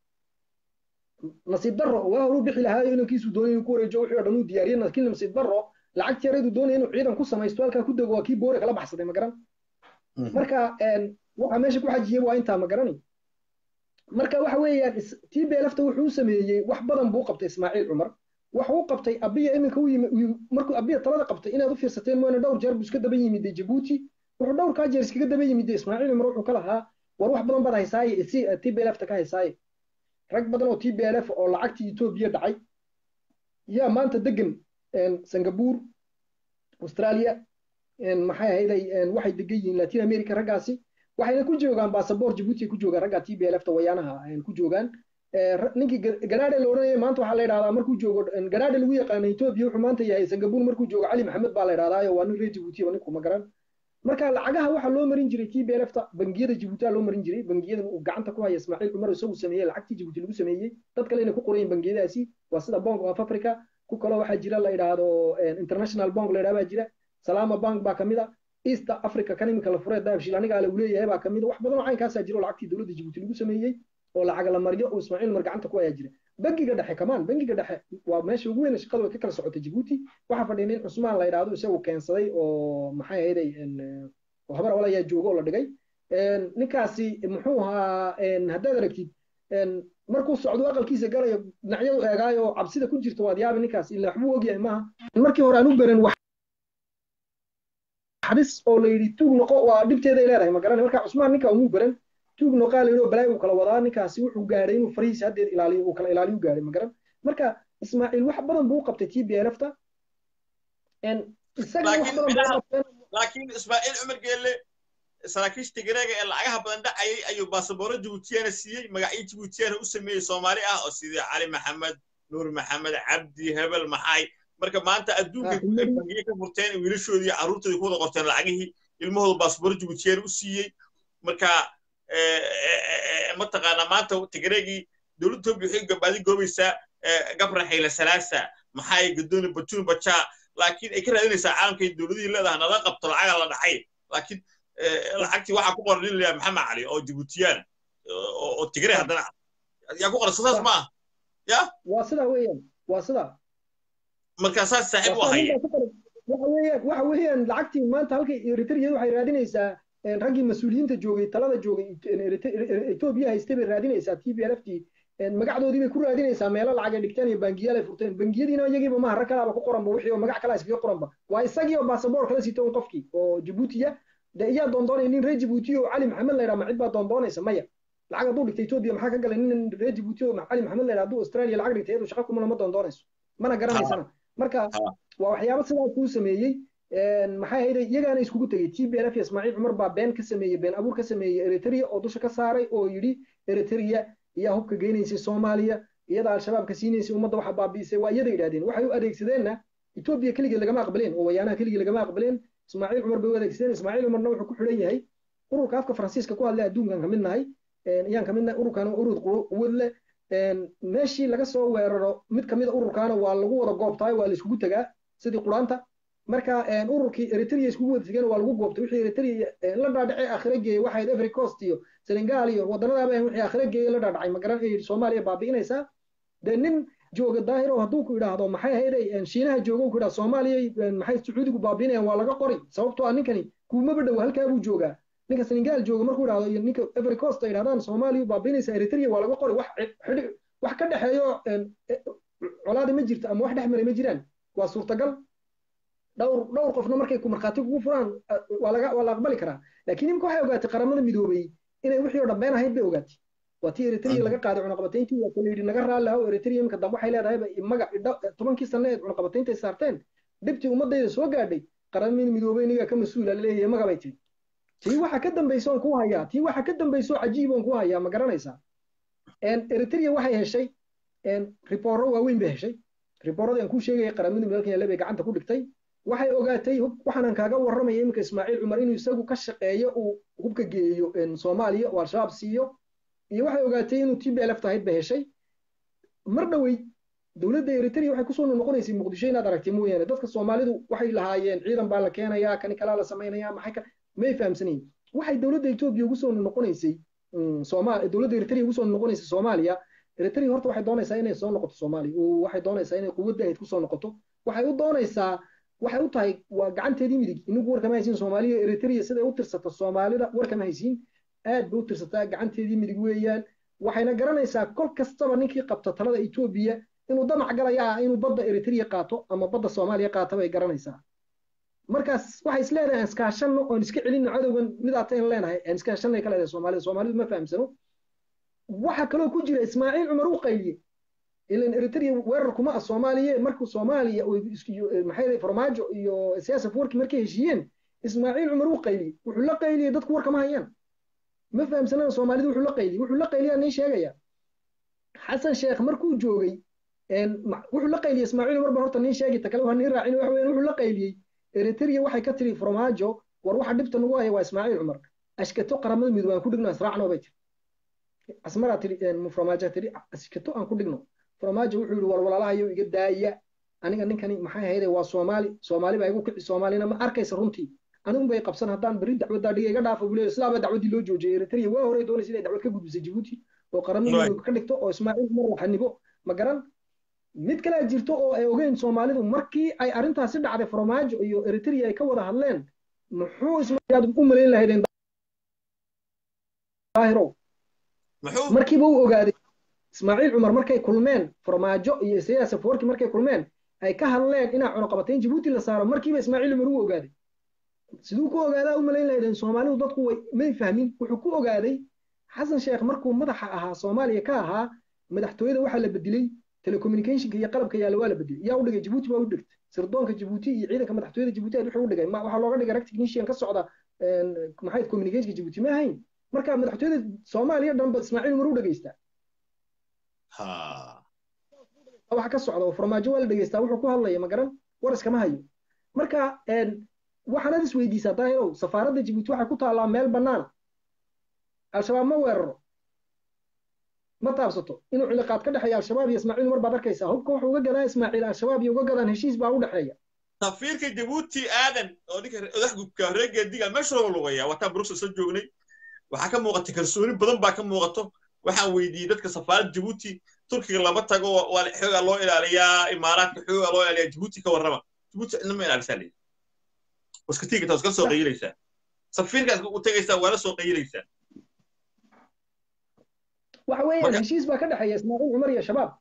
nasiib daro waa horuu bixi lahaayo inankiisu doonay inuu ku wareejiyo wixii oo dhan uu diyaariyey laakiin nasiib daro lacagtii yareedu doonaya inuu ciidan ku samaysto halkaa ku dego waa kii boore kala baxsaday ma garan marka waxa meesha ku xajiyey waa intaa ma garani marka waxa weeyaan tii beelafta wuxuu u sameeyey wax badan buu qabtay ismaaciil cumar wax uu qabtay abiya iminka u yimi markuu abiya talada qabtay inaad u fiirsateen mooyane dhowr jeer buu iska daba yimid jabuuti wuxuu dhowr kaa jeer iskaga daba yimid ismaaciil cumar wuxuu ka lahaa war wax badan baad haysaaye si tii beelafta ka haysaaye rag badan oo tii beelaf oo lacagtii etoobiya dhacay yaa maanta degan singapore australia maxay ahayday waxay degan yihiin latin america raggaasi waxayna ku joogaan basaboor jabuuti ku joogaan ragga t b lfta wayaanaha ku joogaan ninkii garaade la odhanaya maanta waxaa la yidhahdaa markuu joogo garaade lagu yaqaana etoobiya wuxuu maanta yahay singapore markuu joogo cali maxamed baa la yidhahdaayo waa nin reer jabuuti ba ninku ma garan marka lacagaha waxaa loo marin jiray t b lfta bangiyada jabuutia loo marin jiray bangiyadan uu gacanta ku haya ismaaciil cumar isagu sameeyey lacagtii jabuuti lagu sameeyey dad kalena ku qorayin bangiyadaasi waa sida bank of africa ku kaloo waxaa jira la yidhaahdo international bank la yidhahda baa jira salama bank baa kamid a east africa kan iminka la furee daabshil aniga ale uu leeyahay baa kamid wax badan oo caynkaasaa jira oo lacagtii dowladda jabuuti lagu sameeyey oo lacaga la mariyo oo ismaaciil mar gacanta ku ayaa jira bangiga dhexe kamaan bangiga dhexe waa meesha ugu weyn shaqadu way ka kala socotay jabuuti waxaa fadhiya nin cusmaan la yidhaahdo isagu keensaday oo maxay ahayday oo habar awal ayaa jooga oo la dhigay ninkaasi muxuu ahaa haddaad aragtid markuu socdo aqalkiisa galayo dhinacyadu eegaayo cabsida ku jirta waad yaabi ninkaas ilaa waxbuu ogyahay maaha markii hore aan u beran xabis oo la yidhi tuug noqo waa dhibteeday leedahay ma garanay marka cusmaan ninka umuu baran tuug noqaa la yidhi oo balaay uu kala wadaa ninkaasi wuxuu gaadhay inuu farihiisa haddeed ilaaliyo uu kala ilaaliyo gaadhay ma garan marka ismaaciil wax badan buu qabtay t b lfta laakiin ismaaciil cumar geelle saraakiishta gareega ee lacagaha badan dhacayay ayuu baasabooro jabuutiyana siiyey magacyo jabuutiyana u sameeyey soomaali ah oo sidii cali maxamed nuur maxamed cabdi hebel maxay marka maanta adduunka bangiye ka furteen wiilashoodii iyo carruurtoodii ku wada qorteen lacagihii ilmahooda baasabooro jabuutiyana u siiyey marka mataqaanaa maanta tigreegii dowladda etoobiya waxay gabaadi goobaysaa gabra xayla salaasa maxay gadooni batuun bajaa laakiin ay ka raadinaysaa caalamkay dowladihii leedahay nala qabto lacaga la dhacay laakiin lacagtii waxaa ku qoran nin layaa maxamed cali oo jibuutiyaan oo tigre haddana yaa ku qoran saas ma ah ya waa sidaa weeyaan waa sidaa marka saas saaxiib u ahaya waxa weeyaan waxa weeyaan lacagtii maanta halkay eritrea waxay raadinaysaa raggii mas-uuliyiinta joogay talada joogay etoobiya haystay bay raadinaysaa t b lft magacdoodii bay ku raadinaysaa meelo lacag ay dhigteen iyo bangiyaal ay furteen bangiyadiina iyagiiba maha rag kalaaba ku qoranba wixii oo magac kala iskaga qoranba waa isagii oo baasaboor kala sito un qofkii oo jabuutiya de iyaa doondoonaya nin reer jabuuti oo cali maxamed la yidhaha ma cid baa doondoonaysa maya lacag hadduu dhigtay etoobiya maxaa ka galay nin reer jabuuti oo cali maxamed la yidhaha hadduu australia lacag dhigtay iyadu shaqa kumana ma doondoonayso mana garanaysana marka waa waxyaabo sidaas kuu sameeyey maxay ahayday iyagaana iskugu tegey t b lf ismaaciil cumar baa been ka sameeyey been abuur ka sameeyey eritrea oo dusha ka saaray oo yidhi eritrea iyaa hubka geynaysay soomaaliya iyada al-shabaabka siinaysay ummadda waxa baabi'isay waa iyada yidhahdeen waxay u adeegsadeenna etoobiya keligeed lagama aqbaleen oo wayaanaha keligii lagama aqbaleen ismaaciil cumar bay u adeegsadeen ismaaciil cumarna wuxuu ku xidhan yahay ururka afka faransiiska ku hadlay adduunkan kamid nahay ayaan kamid nahay ururkan urur quwad leh meeshii laga soo weeraro mid kamida ururkaana waa lagu wada goobtaay waa la iskugu tegaa sidii quraanta marka ururkii eritrea iskugu wada tegeen waa lagu goobtay wixii eritrea la dhaadhacay akhira geeyey waxayd every coast iyo senegal iyo wadannadaaba wixii akhira geeyey la dhaadhacay magaran ay soomaaliya baabi'inaysaa dee nin jooga daahir oo hadduu ku idhaahdo maxay ahayday shiinaha jooga ku idhahdo soomaaliya maxay sacuudigu baabi'inayaan waa laga qori sababtoo ah ninkani kuumaba dhow halkaa buu joogaa ninka senegal jooga markuu idhahdo iyo ninka every coast ay idhahdaan soomaaliya baabiinaysa eritrea waa laga qoray wax wax ka dhexeeyo colaada ma jirto ama wax dhex maray ma jiraan waa suurtagal dhowr dhowr qofna markay ku markhaati kugu furaan waa laga waa la aqbali karaa laakiin imika waxay ogaatay qaramada midoobay inay wixii oo dhan been ahayd bay ogaatay waa tii eritrea laga qaaday cunaqabatayntii waa kala yidhi naga raalli haw eritrea imika dambe waxay leedahayba magac tobankii sanne eed cunaqabataynta saarteen dhibtii ummadayda soo gaadhay qaramada midoobay iniga ka mas-uula laleeyahay maga bay tiri tii waxa ka dambayso on kuu hayaa tii waxa ka dambayso cajiib on kuu hayaa ma garanaysaa eritrea waxay heshay ribooro waaweyn bay heshay ribooradii aan kuu sheegaya qaramada midoobka yaale bay gacanta ku dhigtay waxay ogaatay waxaanan kaaga warramaya iminka ismaaciil cumar inuu isagu ka shaqeeyo uu hubka geeyo soomaaliya oo al-shabaab siiyo iyo waxay ogaatay inuu t b l f tahayd bay heshay mar dhowey dowladda eritrea waxay kusoo noqonaysay muqdisho inaad aragtay mooyaane dadka soomaalidu waxay lahaayeen ciidan baa la keenayaa kani kalaa la samaynaya maxay ka may fahamsanayn waxay dowladda etoobiya ugu soo noqonaysay soomaal dowladda eritrea ugu soo noqonaysay soomaaliya eritrea horta waxay doonaysaa inay soo noqoto soomaaliya waxay doonaysaa inay quwadda ahayd kusoo noqoto waxay u doonaysaa waxay u tahay waa gacanteedii midig inagu warkama haysiin soomaaliya eritrea siday u tirsato soomaalida warkama haysiin aad bay u tirsataa gacanteedii midig weeyaan waxayna garanaysaa kol kastaba ninkii qabta talada etoobiya inuu damac galaya ah inuu badda eritrea qaato ama badda soomaaliya qaato bay garanaysaa markaas waxay is leedahay iskaashanno oon iska celinno cadowgan midaatayn leenahay aan iskaashanay ka leedahay soomaalida soomaalidu ma fahamsano waxa kaloo ku jira ismaaciil cumar u qayliye ilan eritrea weerar kuma ah soomaaliya markuu soomaaliya maxay farmaajo iyo siyaasa warki markay heshiiyeen ismaaciil cumar u qayliyey wuxuu la qayliyey dadku war kama hayaan ma fahamsanana soomaalida wuxuu la qayliyey wuxuu la qayliyaa nin sheegaya xasan sheekh markuu joogay wuxuu la qayliyey ismaaciil cumar baan horta nin sheegi ta kale waa nin raacin waxa weeyaan wuxuu la qayliyey eritrea waxay ka tiri farmaajo war waxa dhibta nagu haya waa ismaaciil cumar ashkato qaramada midoobay aan ku dhigno israacno bay tiri asmaraa tiri farmaajo tiri ashkato aan ku dhigno farmaajo wuxuu yidhi war walaalahayo iga daaya aniga ninkani maxay ahayde waa soomaali soomaali baa igu kici soomaalina ma arkaysa runtii anigun bay qabsan haddaan berri dacwaddaa dhiga iga dhaafo buleeyo islaaba dacwaddii loo joojiyay eritrea waa horey doonaysa inay dacwad ka gudbisay jibuuti oo qaramada ka dhigto oo ismaaciil mar laxanibo ma garan mid kalea jirto oo ay ogeyn soomaalidu markii ay arrintaasi dhacday farmaajo iyo eritrea ay ka wada hadleen muxuu ismaaciil u malayn lahaydeen daahiro markiiba u ogaaday ismaaciil cumar markay kulmeen farmaajo iyo isayaas safawarki markay kulmeen ay ka hadleen inaa cunuqabatayn jibuuti la saaro markiiba ismaaciil cumar u ogaaday siduu ku ogaadaa u malayn lahaydeen soomaalidu dadku way may fahmin wuxuu ku ogaaday xasan sheekh markuu madaxa ahaa soomaaliya ka ahaa madaxtooyada waxaa la bedelay telecommunicationka iyo qalabka yaalla waa la bedelay yaa u dhigay jibuuti baa u dhigtay sirdoonka jibuuti iyo ciidanka madaxtooyada jibuuti aad wuxuu u dhigay waxaa looga dhigay rag technician ka socda maxay communicationka jibuuti ma ahayn marka madaxtooyada soomaaliya dhanba ismaaciil umar u dhegeystaa waxa ka socda oo farmaajo waa la dhegeystaa wuxuu ku hadlaya ma garan war iskama hayo marka waxaanaad is weydiisaa daahirow safaaradda jibuuti waxay ku taallaa meel bannaana al-shabaab ma weeraro ma taabsato inuu ciliqaad ka dhexeeya al-shabaab iyo ismaaciil umar baad arkaysaa hubka wuxuu uga gadaa ismaaciil al-shabaab iyo uga gadaan heshiis baa u dhexeeya safiirka jabuuti aadan oo ninka odaxgubka reegeediga meesha loo lugaya wataan bruxelles soo joognay waxaa ka muuqata kalsooni badan baa ka muuqato waxaan weydiiyey dadka safaaradda jabuuti turkiga lama tago waa xoogaa loo ilaaliyaa imaaraadka xoogaa loo ilaaliyaa jabuuti ka warrama jabuuti cidna ma ilaalisaa leeyi waska tiigata waska soo qayilaysaa safiirkaas u tegaysaa waala soo qayilaysaa waxa weeyaan heshiis baa ka dhexeeya ismaaciil cumar iyo shabaab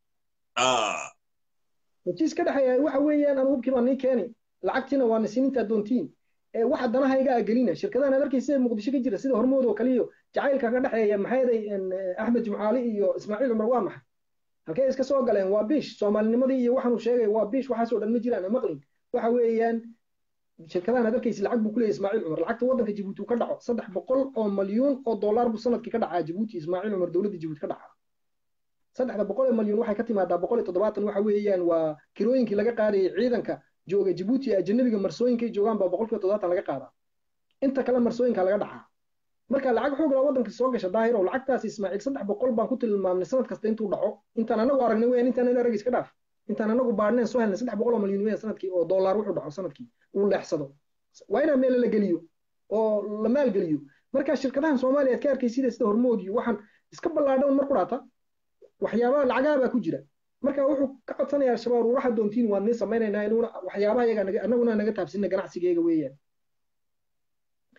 heshiis ka dhexeeya waxa weeyaan anu hubkii baa nii keeni lacagtiina waa nasiininta doontiin waxa danaha iga agelina shirkadahan aad arkaysa muqdisho ka jira sida hormood oo kaliyo jacaylka ka dhexeeya maxayday axmed jumcaali iyo ismaaciil cumar waa maxay halkay iska soo galeen waa biish soomaalinimadii iyo waxaanu sheegay waa biish waxaasoo dhan ma jiraan maqlin waxa weeyaan shirkadahan aad arkaysa lacag buu ku leeyahay ismaaciil cumar lacagta waddanka jibuuti ka dhaco saddex boqol oo malyuun oo dollar buu sanadkii ka dhacaa jibuuti ismaaciil cumar dowladda jibuuti ka dhacaa saddexda boqol ee malyuun waxay ka timaadaa boqol iyo toddobaatan waxa weeyaan waa kirooyinkii laga qaadayay ciidanka jooga jibuuti ee ajanabiga marsooyinkay joogaan baa boqolkiiba toddobaatan laga qaadaa inta kale marsooyinka laga dhacaa marka lacag xoog laa waddanka soo gasha daahirow lacagtaas ismaaciil saddex boqol baan ku tilmaamnay sanad kasta intuu dhaco intaan anagu aragnay weyaan intaan ina arag iska dhaaf intaan anagu baadhneen soo helnay saddex boqol oo malyuun weyaan sanadkii oo dollar wuxuu dhaco sanadkii uu leexsado waa inaa meel la geliyo oo la maalgeliyo marka shirkadahan soomaaliya aad ka arkay sida sida hormood iyo waxaan iska ballaadhan mar ku dhaata waxyaabaha lacagaha baa ku jira marka wuxuu ka codsanaya al-shabaab waxa doontiin waan nii samaynaynaa inuuna waxyaabaha iyaga anaguna naga taabsina ganacsigeyga weeyaan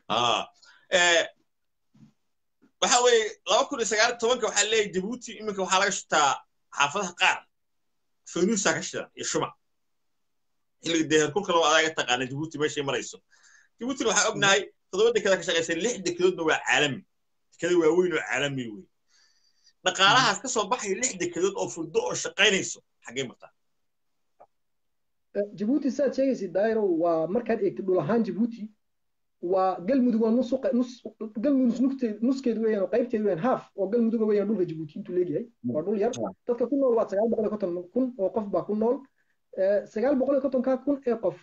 waxa weeye laba kun iyo sagaal tobanka waxaa leeyahay jabuuti iminka waxaa laga shitaa xaafadaha qaar faynuusaa ka shidan iyo shumac xilliga dee herkulka loo adaaga taqaana jabuuti meeshay marayso jabuutina waxaa ognahay toddoba dekada ka shaqaysa lix dekedoodna waa caalami dekada waaweyn oo caalami wey dhaqaalahaas ka soo baxaya lix dekedood oo furdo oo shaqaynayso xaggee martaa jabuuti saad sheegaysid dairo waa markaad eegtid dhul ahaan jabuuti waa galmudug waa nus galmudug nuskeed weeyaan oo qaybteed weeyaan haaf oo galmuduga weeyaan dhulka jabuuti intuu leegyahay waa dhul yar dadka ku nool waa sagaal boqol iyo konton kun oo qof baa ku nool sagaal boqol iyo kontonkaa kun ee qof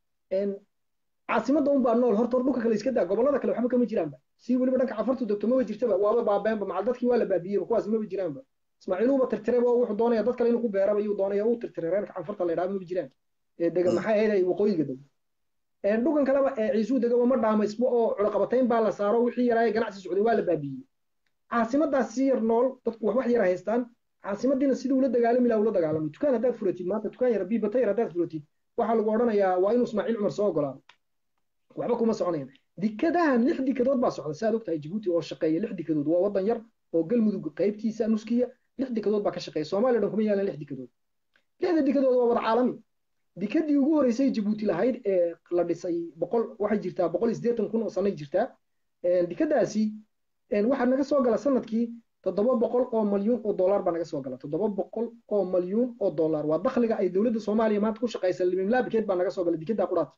caasimadda unbaa nool horta hor dhulka kale iska daa gobollada kale waxba kama jiraanba si weliba dhanka cafartu degto maba jirtaba waaba baabeenba macal dadkii waa la baabiyeyba kuwaas maba jiraanba ismaaciiluuba tirtireba wuxuu doonaya dad kale inuu ku beeraba iyuu doonaya uu tirtiray reerka canfarta la yidhaha maba jiraan ee dega maxay ahayd ay waqooyiga dego dhugan kaleba ee ciisuu degaba ma dhaamaysbo oo culaqabatayn baa la saaro wixii yaraaye ganacsi socday waa la baabiyey caasimadaas si yar nool dadku wax wax yara haystaan caasimadiina sidii ula dagaalami laha ula dagaalamay dukaan haddaad furatid maanta dukaan yar biibata yar haddaad furatid waxaa lagu odhanayaa waa inuu ismaaciil cumar soo ogolaado waxba kuma soconayan dikadahan lix dikadood baa socda si aad ogtahay jabuuti oo shaqeeya lix dikadood waa wadan yar oo galmudug qaybtiisa nuskiya lix dikadood baa ka shaqeeya soomaaliya dhan kuma yaalan lix dikadood lixda dikadood waa wada caalami dikadii ugu horeysay jabuuti lahayd ee la dhisay boqol waxay jirtaa boqol iyo siddeetan kun oo sanay jirtaa dikadaasi waxaa naga soo gala sanadkii toddoba boqol oo malyuun oo dollar baa naga soo gala toddoba boqol oo malyuun oo dollar waa dakhliga ay dowladda soomaaliya maanta ku shaqaysa limimlaabikeed baa naga soo gala dikada quraata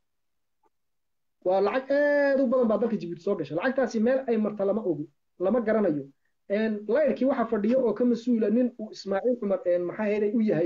waa lacag aad u badan baa dalka jabuuti soo gasha lacagtaasi meel ay marta lama ogo lama garanayo layrkii waxaa fadhiyo oo ka mas-uula nin uu ismaaciil cumar maxaa heeday u yahay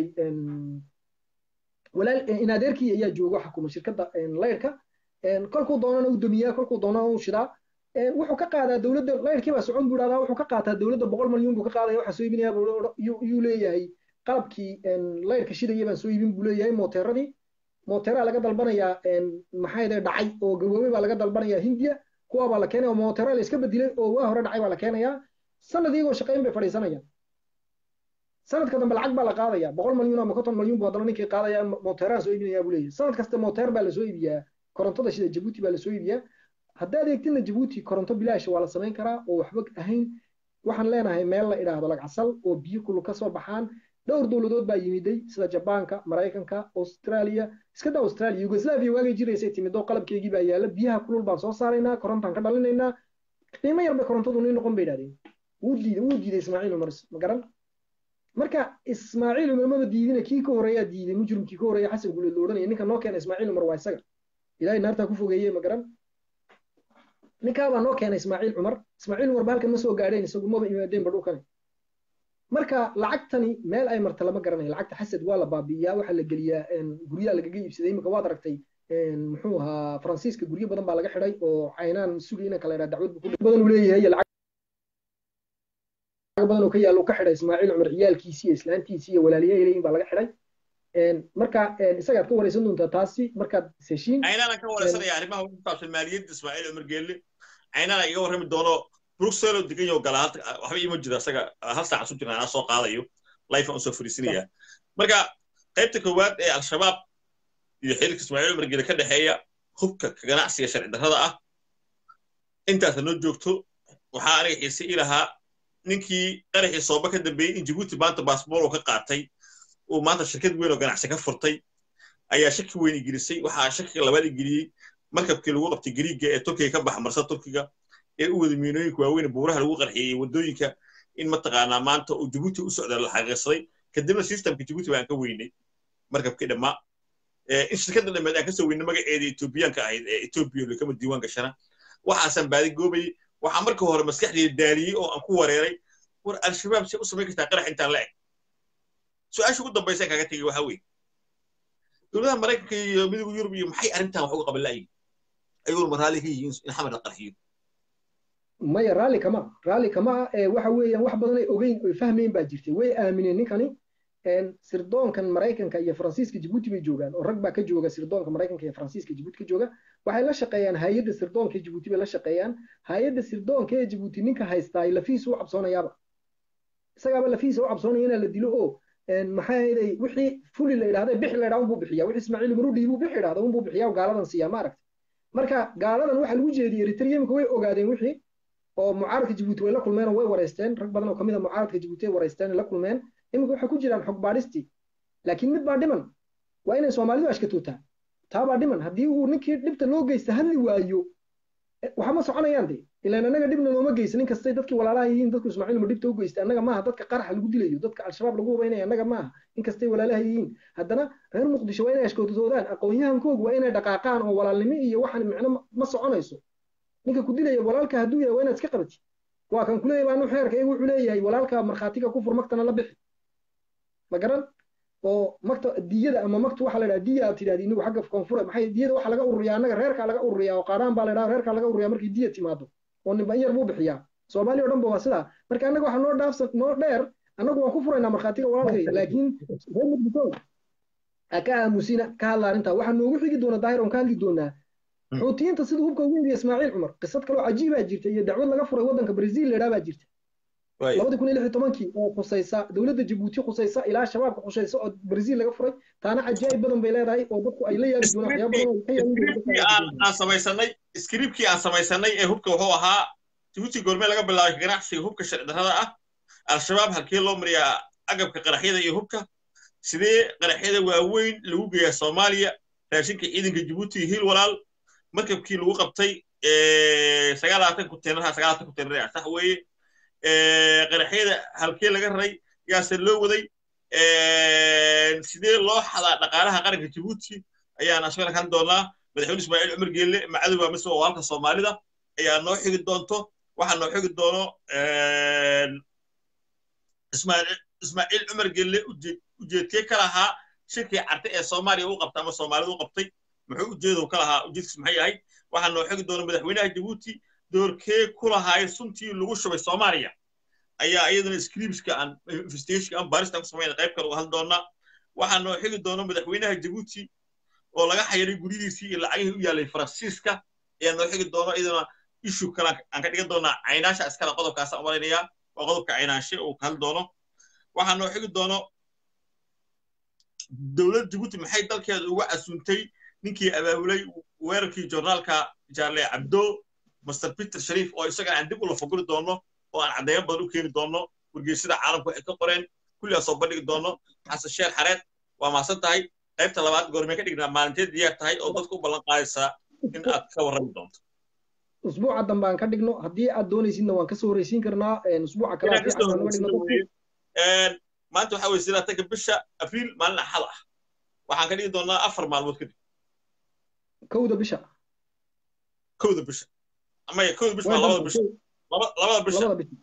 walaal in adeerkii ayaa jooga xukuma shirkadda layrka kolkuu doonana u damiyaa kolkuu doonana u shidaa wuxuu ka qaadaa dowladda layrkii baa socon buu dhahdaa wuxuu ka qaataa dowladda boqol malyuun buu ka qaadaya waxaa soo iibinaya yuu leeyahay qalabkii layrka shidaya baan soo iibin buu leeyahay mooteeradii mooteeraa laga dalbanayaa maxaa yidhaha dhacay oo gaboobay baa laga dalbanayaa hindiya kuwa baa la keenaya oo mooteera la iska bedelay oo waa hore dhacay baa la keenayaa sanad iyagoo shaqayn bay fadhiisanayaan sanadka dambe lacag baa la qaadaya boqol malyuun ama konton malyuun buu haddana ninkii qaadaya mooteeraan soo iibinaya buu leeyahay sanad kasta mooteer baa lasoo iibiyaa korontada sida jabuuti baa lasoo iibiyaa haddaad eegtina jabuuti koronto bilaash waa la samayn karaa oo waxba ahayn waxaan leenahay meel la idhaahdo lagcasal oo biyo kulul ka soo baxaan dhowr dowladood baa yimiday sida jabaanka maraykanka australia iska daa australia yugoslavia waagay jiraysay timid oo qalabkeygii baa yaala biyaha kulul baan soo saaraynaa korontaan ka dhalinaynaa qiimo yar bay korontadu nii noqon bay idhahdeen wuu diiday wuu diiday ismaaciil umar ma garan marka ismaaciil umar maba diidina kii ka horeeyaa diiday mujrimkii ka horeeya xasan guleed lo odhanaya ninka noo keena ismaaciil umar waa isaga ilaahay naartaa ku fogeeye ma garan ninkaabaa noo keena ismaaciil cumar ismaaciil umar ba halkan ma soo gaadheen isagu maba imaadeenba dhulkani marka lacagtani meel ay marta lama garanayo lacagta xasad waa la baabi'iyaa waxaa la geliyaa guryaha lagaga iibsaday imika waad aragtay muxuu ahaa faransiiska guryo badan baa laga xidhay oo caynaan sugi inanka la yidhaha dacwad badan uu leeyahay lacag badan oo ka yaalo ka xidhay ismaaciil cumar ciyaalkiisii iyo islaantiisii iyo walaaliyaha leeyihin baa laga xidhay marka isagaad ka wareysan doontaa taasi markaad heshiin caynaan ka wareysanaya arrimaha ku saabsan maaliyadda ismaaciil cumar geelle caynaan iga warrami doono bruxelles oo degan yaho gala waxba iima jiro isaga hal saacan su jirna anaa soo qaadayo life aan usoo fariisinaya marka qaybta koowaad ee al-shabaab iyo xiriirka ismaaciil cumar geelle ka dhexeeya hubka ganacsiga sharci darrada ah intaasa noo joogto waxaa aniga xiise ii lahaa ninkii qaraxii sooba ka dambeeyey in jabuuti maanta baasboor uu ka qaatay uu maanta shirkad weyn oo ganacsi ka furtay ayaa shaki weyn igelisay waxaa shakiga labaad igeliyey markabkii lagu qabtay gariiga ee turkiga ka baxa marsa turkiga ee u wada miinooyinka waaweyn buuraha lagu qarxiyey waddooyinka in mataqaanaa maanta uu jabuuti u socda la xaqiiqsaday kadibna systemka jabuuti baan ka weynay markabkii dhammaa in shirkadda dhammeed aan kasoo weynay magaceeda etoobiyaanka ahayd ee etoobiya lakama diiwaan gashana waxaasaan baadi goobayey waxaa marka hore maskaxdayda daaliyey oo aan ku wareeray war al-shabaab si u samayn kartaa qarax intaan la eg su-aasha ugu dambaysa kaga tegey waxaa weeye dowladaha maraykanka iyo midowga yurub iyo maxay arrintan wax uga qaban la'yihin ayaguna ma raalli ka yihiin in xamar la qarxiyo maya raalli kama raalli kama waxa weeyaan wax badan ay ogeyn oy fahmayn baa jirtay way aamineen ninkani sirdoonkan maraykanka iyo faransiiska jabuuti bay joogaan oo rag baa ka jooga sirdoonka maraykanka iyo faransiiska jabuuti ka jooga waxay la shaqeeyaan hay-adda sirdoonka jabuuti bay la shaqeeyaan hay-adda sirdoonka ee jabuuti ninka haystaa lafihiisa u cabsoonayaaba isagaaba lafihiisa u cabsoonaya inaa la dilo oo maxaa yeelay wixii fuli la idhahda bixi la idhahda unbuu bixiya wixii ismaaciil umar u dhiibuu bixi idhahda unbuu bixiya gaaladan siiya ma aragta marka gaaladan waxa lagu jeediyey eritrea imika way ogaadeen wixii oo mucaaradka jabuuti way la kulmeen oo way wareysteen rag badan oo kamid a mucaaradka jabuuti ay wareysteen la kulmeen imika waxay ku jiraan xog baadhistii laakiin mid baa dhiman waa inay soomaalidu ashkatootaa taa baa dhiman haddii uu ninkii dhibta loo geysta hadli waayo waxa ma soconayaan de ilaan annaga dhibna looma geysa nin kastay dadkii walaalaha yihiin dadku ismaaciil ma dhibta u geystay annaga maaha dadka qaraxa lagu dilayo dadka al-shabaab lagu hubaynaya annaga maaha in kastay walaalaha yihiin haddana reer muqdisho waa inay ashkootoodaan aqoon-yahankoogu waa inay dhaqaaqaan oo walaalnimo iyo waxaan micno ma soconayso ninka ku dilaya walaalka hadduu yahay waa inaad iska qabatid waa kan kuleeyahay baanu xeerka iyagu wuxuu leeyahay walaalka markhaatiga ku fur magtana la bixi ma garan oo magta diyada ama magtu waxa la dhaha diya aad tidhahdi inigu xagga koonfure maxay diyada waxa laga ururiyaa annaga reerkaa laga ururiyaa oo qaadhaan baa la dhaha reerkaa laga ururiyaa markii diya timaado oo ninba in yar buu bixiyaa soomaaliya o dhan ba waa sidaa marka annaga waxa noo dhaafsan noo dheer annagu waan ku furaynaa markhaatiga walaalkay laakiin reer muqdisho ka aamusina ka hadla arrintaa waxaa noogu xigi doona daahir oon ka hadli doonaa xuutiyiinta sida hubka ugu yidhi ismaaciil cumar qisad kaloo cajiibaa jirta iyo dacwad laga furay waddanka brazil ledhaa baa jirta labadi kun iyo lix iyo tobankii oo khusaysa dowladda jabuuti khusaysa ilaa shabaabka khusaysa oo brazil laga furay taana cajaa'ib badan bay leedahay oo dadku ay la yaabi doonaan waxyaaba aan samaysanay skripkii aan samaysanay ee hubka wuxuu ahaa jabuuti goormee laga bilaabay ganacsiga hubka sharci darrada ah al-shabaab halkee loo mariyaa agabka qaraxyada iyo hubka sidee qaraxyada waaweyn lagu geeyaa soomaaliya raashinka ciidanka jabuuti iyo hiil walaal markabkii lagu qabtay sagaalaatan kunteenaraha sagaalaatan kunteenar sax weeye qaraxyada halkee laga raray yaase loo waday sidee loo xadaa dhaqaalaha qaranka jabuuti ayaan asagana kan doonaa madaxweyne ismaaciil cumar geelle macadowa mise oo halka soomaalida ayaa noo xigi doonto waxaa noo xigi doono ismaaciil cumar geelle ujeedkee ka lahaa shirkii carte ee soomaaliya u qabtay ama soomaalida u qabtay muxuu ujeedow ka lahaa ujeedkiis maxay ahayd waxaa noo xigi doona madaxweynaha jabuuti doorkee ku lahaay suntii lagu shubay soomaaliya ayaa iyadana scripska aan investigationka aan baarista ku samayna qayb kale uga hadli doonaa waxaa noo xigi doona madaxweynaha jabuuti oo laga xayiray guryidiisii iyo lacagihii u yaalay faransiiska ayaa noo xigi doona iyadana issue kale aan ka dhigan doonaa caynaasha iskale qodobkaasaan malaynayaa waa qodobka caynaanshe uu ka hadli doono waxaa noo xigi doono dowladda jabuuti maxay dalkeeda uga casuuntay ninkii abaabulay weerarkii joornaalka jaarle cabdo master peter shariif oo isagana aan dib ula foguri doono oo aan caddeeyo badan u keeni doono wargeysada caalamka waxay ka qoreen kulligaa soo bandhigi doono xasan sheekh xareed waa maasan tahay qaybta labaad goormee ka dhignaa maalinteed diyaar tahay oo dadka u ballan qaadaysaa in aad ka warrami doonto usbuuca dambe aan ka dhigno haddii aad doonaysidna waan kasoo horeysiin karnaa usbuuca kale maanta waxaa weye sidaatanka bisha abriil maalin axad ah waxaan ka dhigi doonaa afar maalmood kadib kowda bisha kowda bisha amaya kowda bisha waa labada bisha labada bisha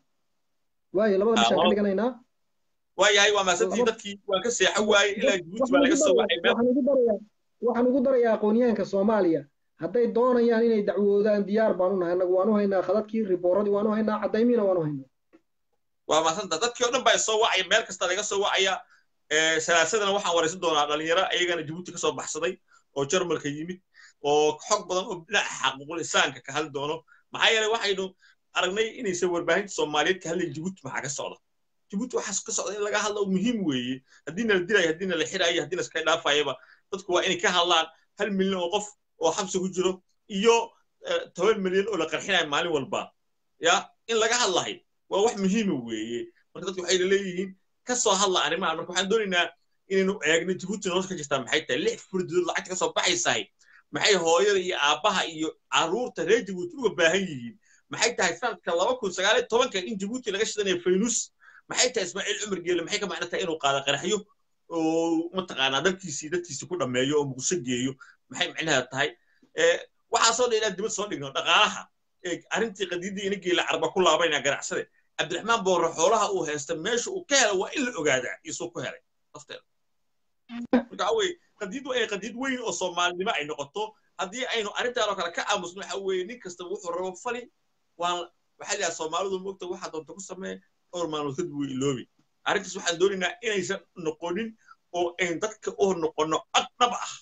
waaye labada bisha ka dhiganaynaa waayahay waa maasantii dadkii waan ka seexo waaye ilaa jabuuti baa laga soo waxay waxaan ugu darayaa aqoonyahanka soomaaliya hadday doonayaan inay dacwoodaan diyaar baan u nahay annagu waan u haynaa khadadkii ribooradii waan u haynaa caddaymiina waan u haynaa waa maasanta dadkii o dhan baa soo wacaya meel kasta laga soo wacaya salaasadana waxaan waraysan doonaa dhalinyaro ayagana jabuuti ka soo baxsaday oo jarmalka yimid oo xog badan oo dhinaca xaquuqul insaanka ka hadli doono maxaa yeelay waxaynu aragnay inaysan warbaahinta soomaaliyeed ka hadlayn jabuuti maxaa ka socda jabuuti waxaas ka socda in laga hadlo muhiim weeye haddiina la dilayo haddiina la xirayo haddiina iska dhaafayaba dadku waa inay ka hadlaan hal milyan oo qof oo xabsi ku jiro iyo toban milyan oo la qarxinayo maalin walba ya in laga hadlahay waa wax muhiima weeye marka dadku waxay leeyihiin ka soo hadla arrimahan marka waxaan doonaynaa inaynu eegno jabuuti nolosha ka jirtaa maxay tahay lix furdood lacagta ka soo baxaysahay maxay hooyada iyo aabbaha iyo carruurta reer jabuuti uga baahan yihiin maxay tahay sanadka laba kun sagaal iyo tobanka in jabuuti laga shidanayo faynus maxay tahay ismaaciil cumar geele maxay ka macno tahay inuu qaado qaraxyo oo mataqaanaa dalkiisii dadkiisii ku dhammeeyo oo muqdisho geeyo maxay macnaheeda tahay waxaasoo dhan inaan dibad soo dhigno dhaqaalaha arrintii qadiidii ina geela carba ku laabaynaa ganacsade cabdiraxmaan boorre xoolaha uu haysta meesha uu ka helay waa in la ogaadaa isuu ku helay lafteeda marka waxa weye qadiid waa inay qadiid weyn oo soomaalinimo ay noqoto haddii aynu arrintaan oo kale ka aamusno waxa weeye nin kastaba wuxuu rabo fali waan waxaa lahaa soomaalidu moogta waxaa doonta ku samee dhowr maalmood kadib way iloobi arrintaas waxaan doonaynaa inaysan noqonin oo ayn dadka u noqono cod dhab ah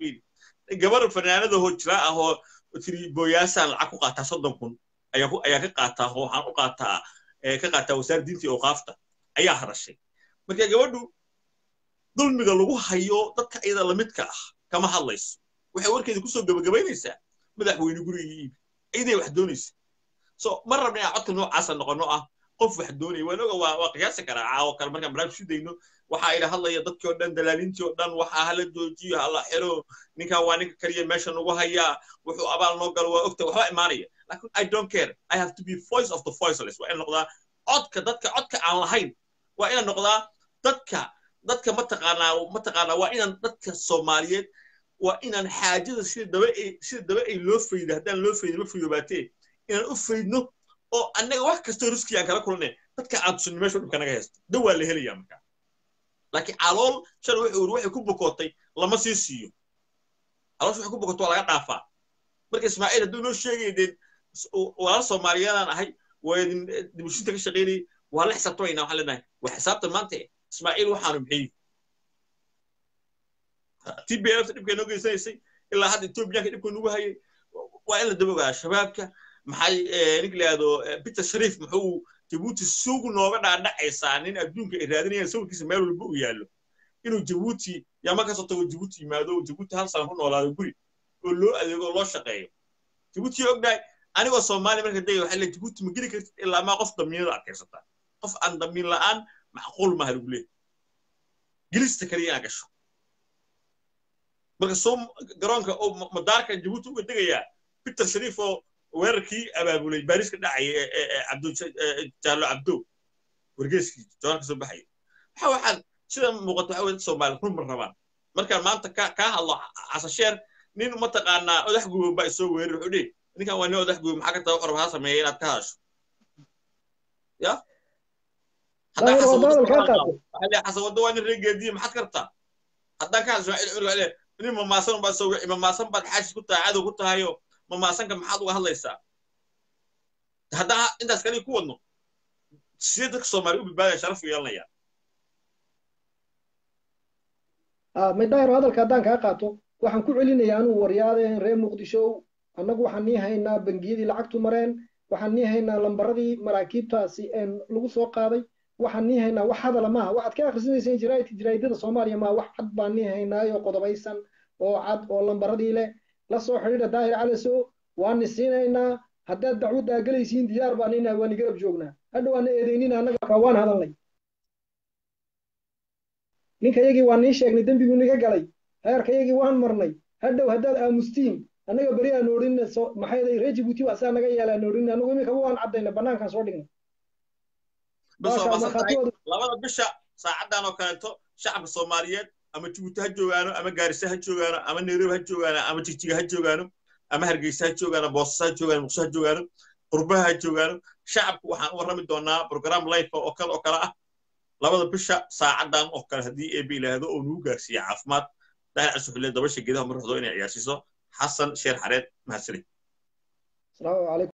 gabar fanaanada hoo jiraa ah oo tiri booyaasaan lacag ku qaataa soddon kun ayaa ka qaataa oo waxaan u qaataa ka qaataa wasaar diintii ooqaafta ayaa hadashay marka gabadhu dulmiga lagu hayo dadka iyada lamidka ah kama hadlayso waxay warkeeda kusoo gebagabaynaysaa madaxweyne guriga iibi ciiday wax doonaysa so ma rabna inaan codka noocaasa noqono ah qof wax doonaya waan oga waa waa qiyaasi karaa caawo kale markaan barnaamij sudayno waxaa ila hadlaya dadkii oo dhan dalaalintii oo dhan waxaa hala joojiyo hala xiro ninkan waa ninka kaliya meesha nagu hayaa wuxuu abaal noo galo waa ogta waxba imaanaya laakin i don't care i have to be voice of the voiceless waa ina noqdaa codka dadka codka aan lahayn waa ina noqdaa dadka dadka mataqaanaa mataqaanaa waa inaan dadka soomaaliyeed waa inaan xaajada sida daba ay sida daba ay loo faydo haddaan loo faydin ma fayoobaatee inaan u faydno oo annaga wax kastoo riski aan kala kulnay dadka aan tusinno meesha dhibka naga haysto da waa la helayaa markaa laakiin calool shalay wuxuu uri waxay ku bukootay lama sii siiyo caloosh waxay ku bukootay waa laga dhaafaa marka ismaaciil hadduu noo sheegaya dee walaal soomaaliyeedaan ahay waa idin dibushinta ka shaqaynayay waa la xisaabtamaynaa waxaan leenahay waa xisaabtan maanta ismaaciil waxaanu maxay t b lfta dhibkay noo geysanaysay ilaa hadda etoobiyaanka dhibka nugu hayay waa in la daba ogaa shabaabka maxay ninka layihahdo peter shariif muxuu jabuuti suug nooga dhaadhacaysaa nin adduunka ay raadinayaan sawirkiisa meel walba u yaallo inuu jabuuti yaama kasoo tago jabuuti yimaado jabuuti hal sana ku noolaado guri oo loo adeego loo shaqeeyo jabuuti ognahay anigoo soomaaliya marka degay waxaa le jabuuti ma geli kartid ilaa maa qof damiinada adkaysataa qof aan damiin la'aan macquul maaha lagu leeyahy gelista kaliya inaa gasho marka soo garoonka oo madaarka jabuuti uga degayaa peter shariif oo weerarkii abaabulay baariis ka dhacaya ee cabdo jaallo cabdo wargeeskii jawaar ka soo baxaya waxa waxaan sida muuqato waxa weye soomaali run ma rabaan markaan maanta ka kaa hadlo casasheer nin mataqaanaa odax guban baa isoo weerar wuxuu dhihi ninkan waa nin odax guban maxaa ka taa waxraba ha sameeya inaad ka hadasho ya haddaan xasan waddo waa nin reegeediya maxaad ka rabtaa haddaan ka hadlo nin mamaasan baa soo wici mamaasan baad xaashi ku tahay cadow ku tahayo mamaasanka maxaad uga hadlaysaa haddaan intaas kaliya ku wadno sidee dadka soomaaliya u badbaadaya sharaf u yeelanayaan maydayro hadalka haddaan kaa qaato waxaan ku celinayaa anuu waryaadeen reer muqdisho annagu waxaan nii haynaa bangiyadii lacagtu mareen waxaan nii haynaa lambaradii maraakiibtaasi lagu soo qaaday waxaan nii haynaa wax hadala maaha waxaad ka akhrisanayseen jaraa'idada soomaaliya maaha wax cad baan nii haynaayo qodobaysan oo cad oo lambaradii leh la soo xidhiidha daahir calaso waani siinaynaa haddaad dacwaddaa gelaysiin diyaar baan inahay waani garab joognaa hadha waana eedaynina annaga waan hadalnay ninka yagii waan nii sheegnay dembiguu niga galay heerka yagii waan marnay hadhow haddaad aamustiin annaga beri aan odhin maxay ree jibuuti waa saa naga yeelaan odhin anagu imikaba waan caddayna bannaankaan soo dhignay labada bisha saacaddan oo kaleeto shacabka soomaaliyeed ama jibuuti ha joogaano ama gaarisa ha joogaano ama nairobi ha joogaano ama jigjiga ha joogaano ama hargeysa ha joogaano boosas ha joogaano muqdisho ha joogaano qurbaha ha joogaano shacabku waxaan u warrami doonaa program life oo kale oo kale ah labada bisha saacaddan oo kale haddii eebe ilaahdo oo nugu gaarsiiya caafimaad daahir casuxulle dabasha geedaha marruxdo inay ciyaarsiiso xasan sheer xareed mahadsanid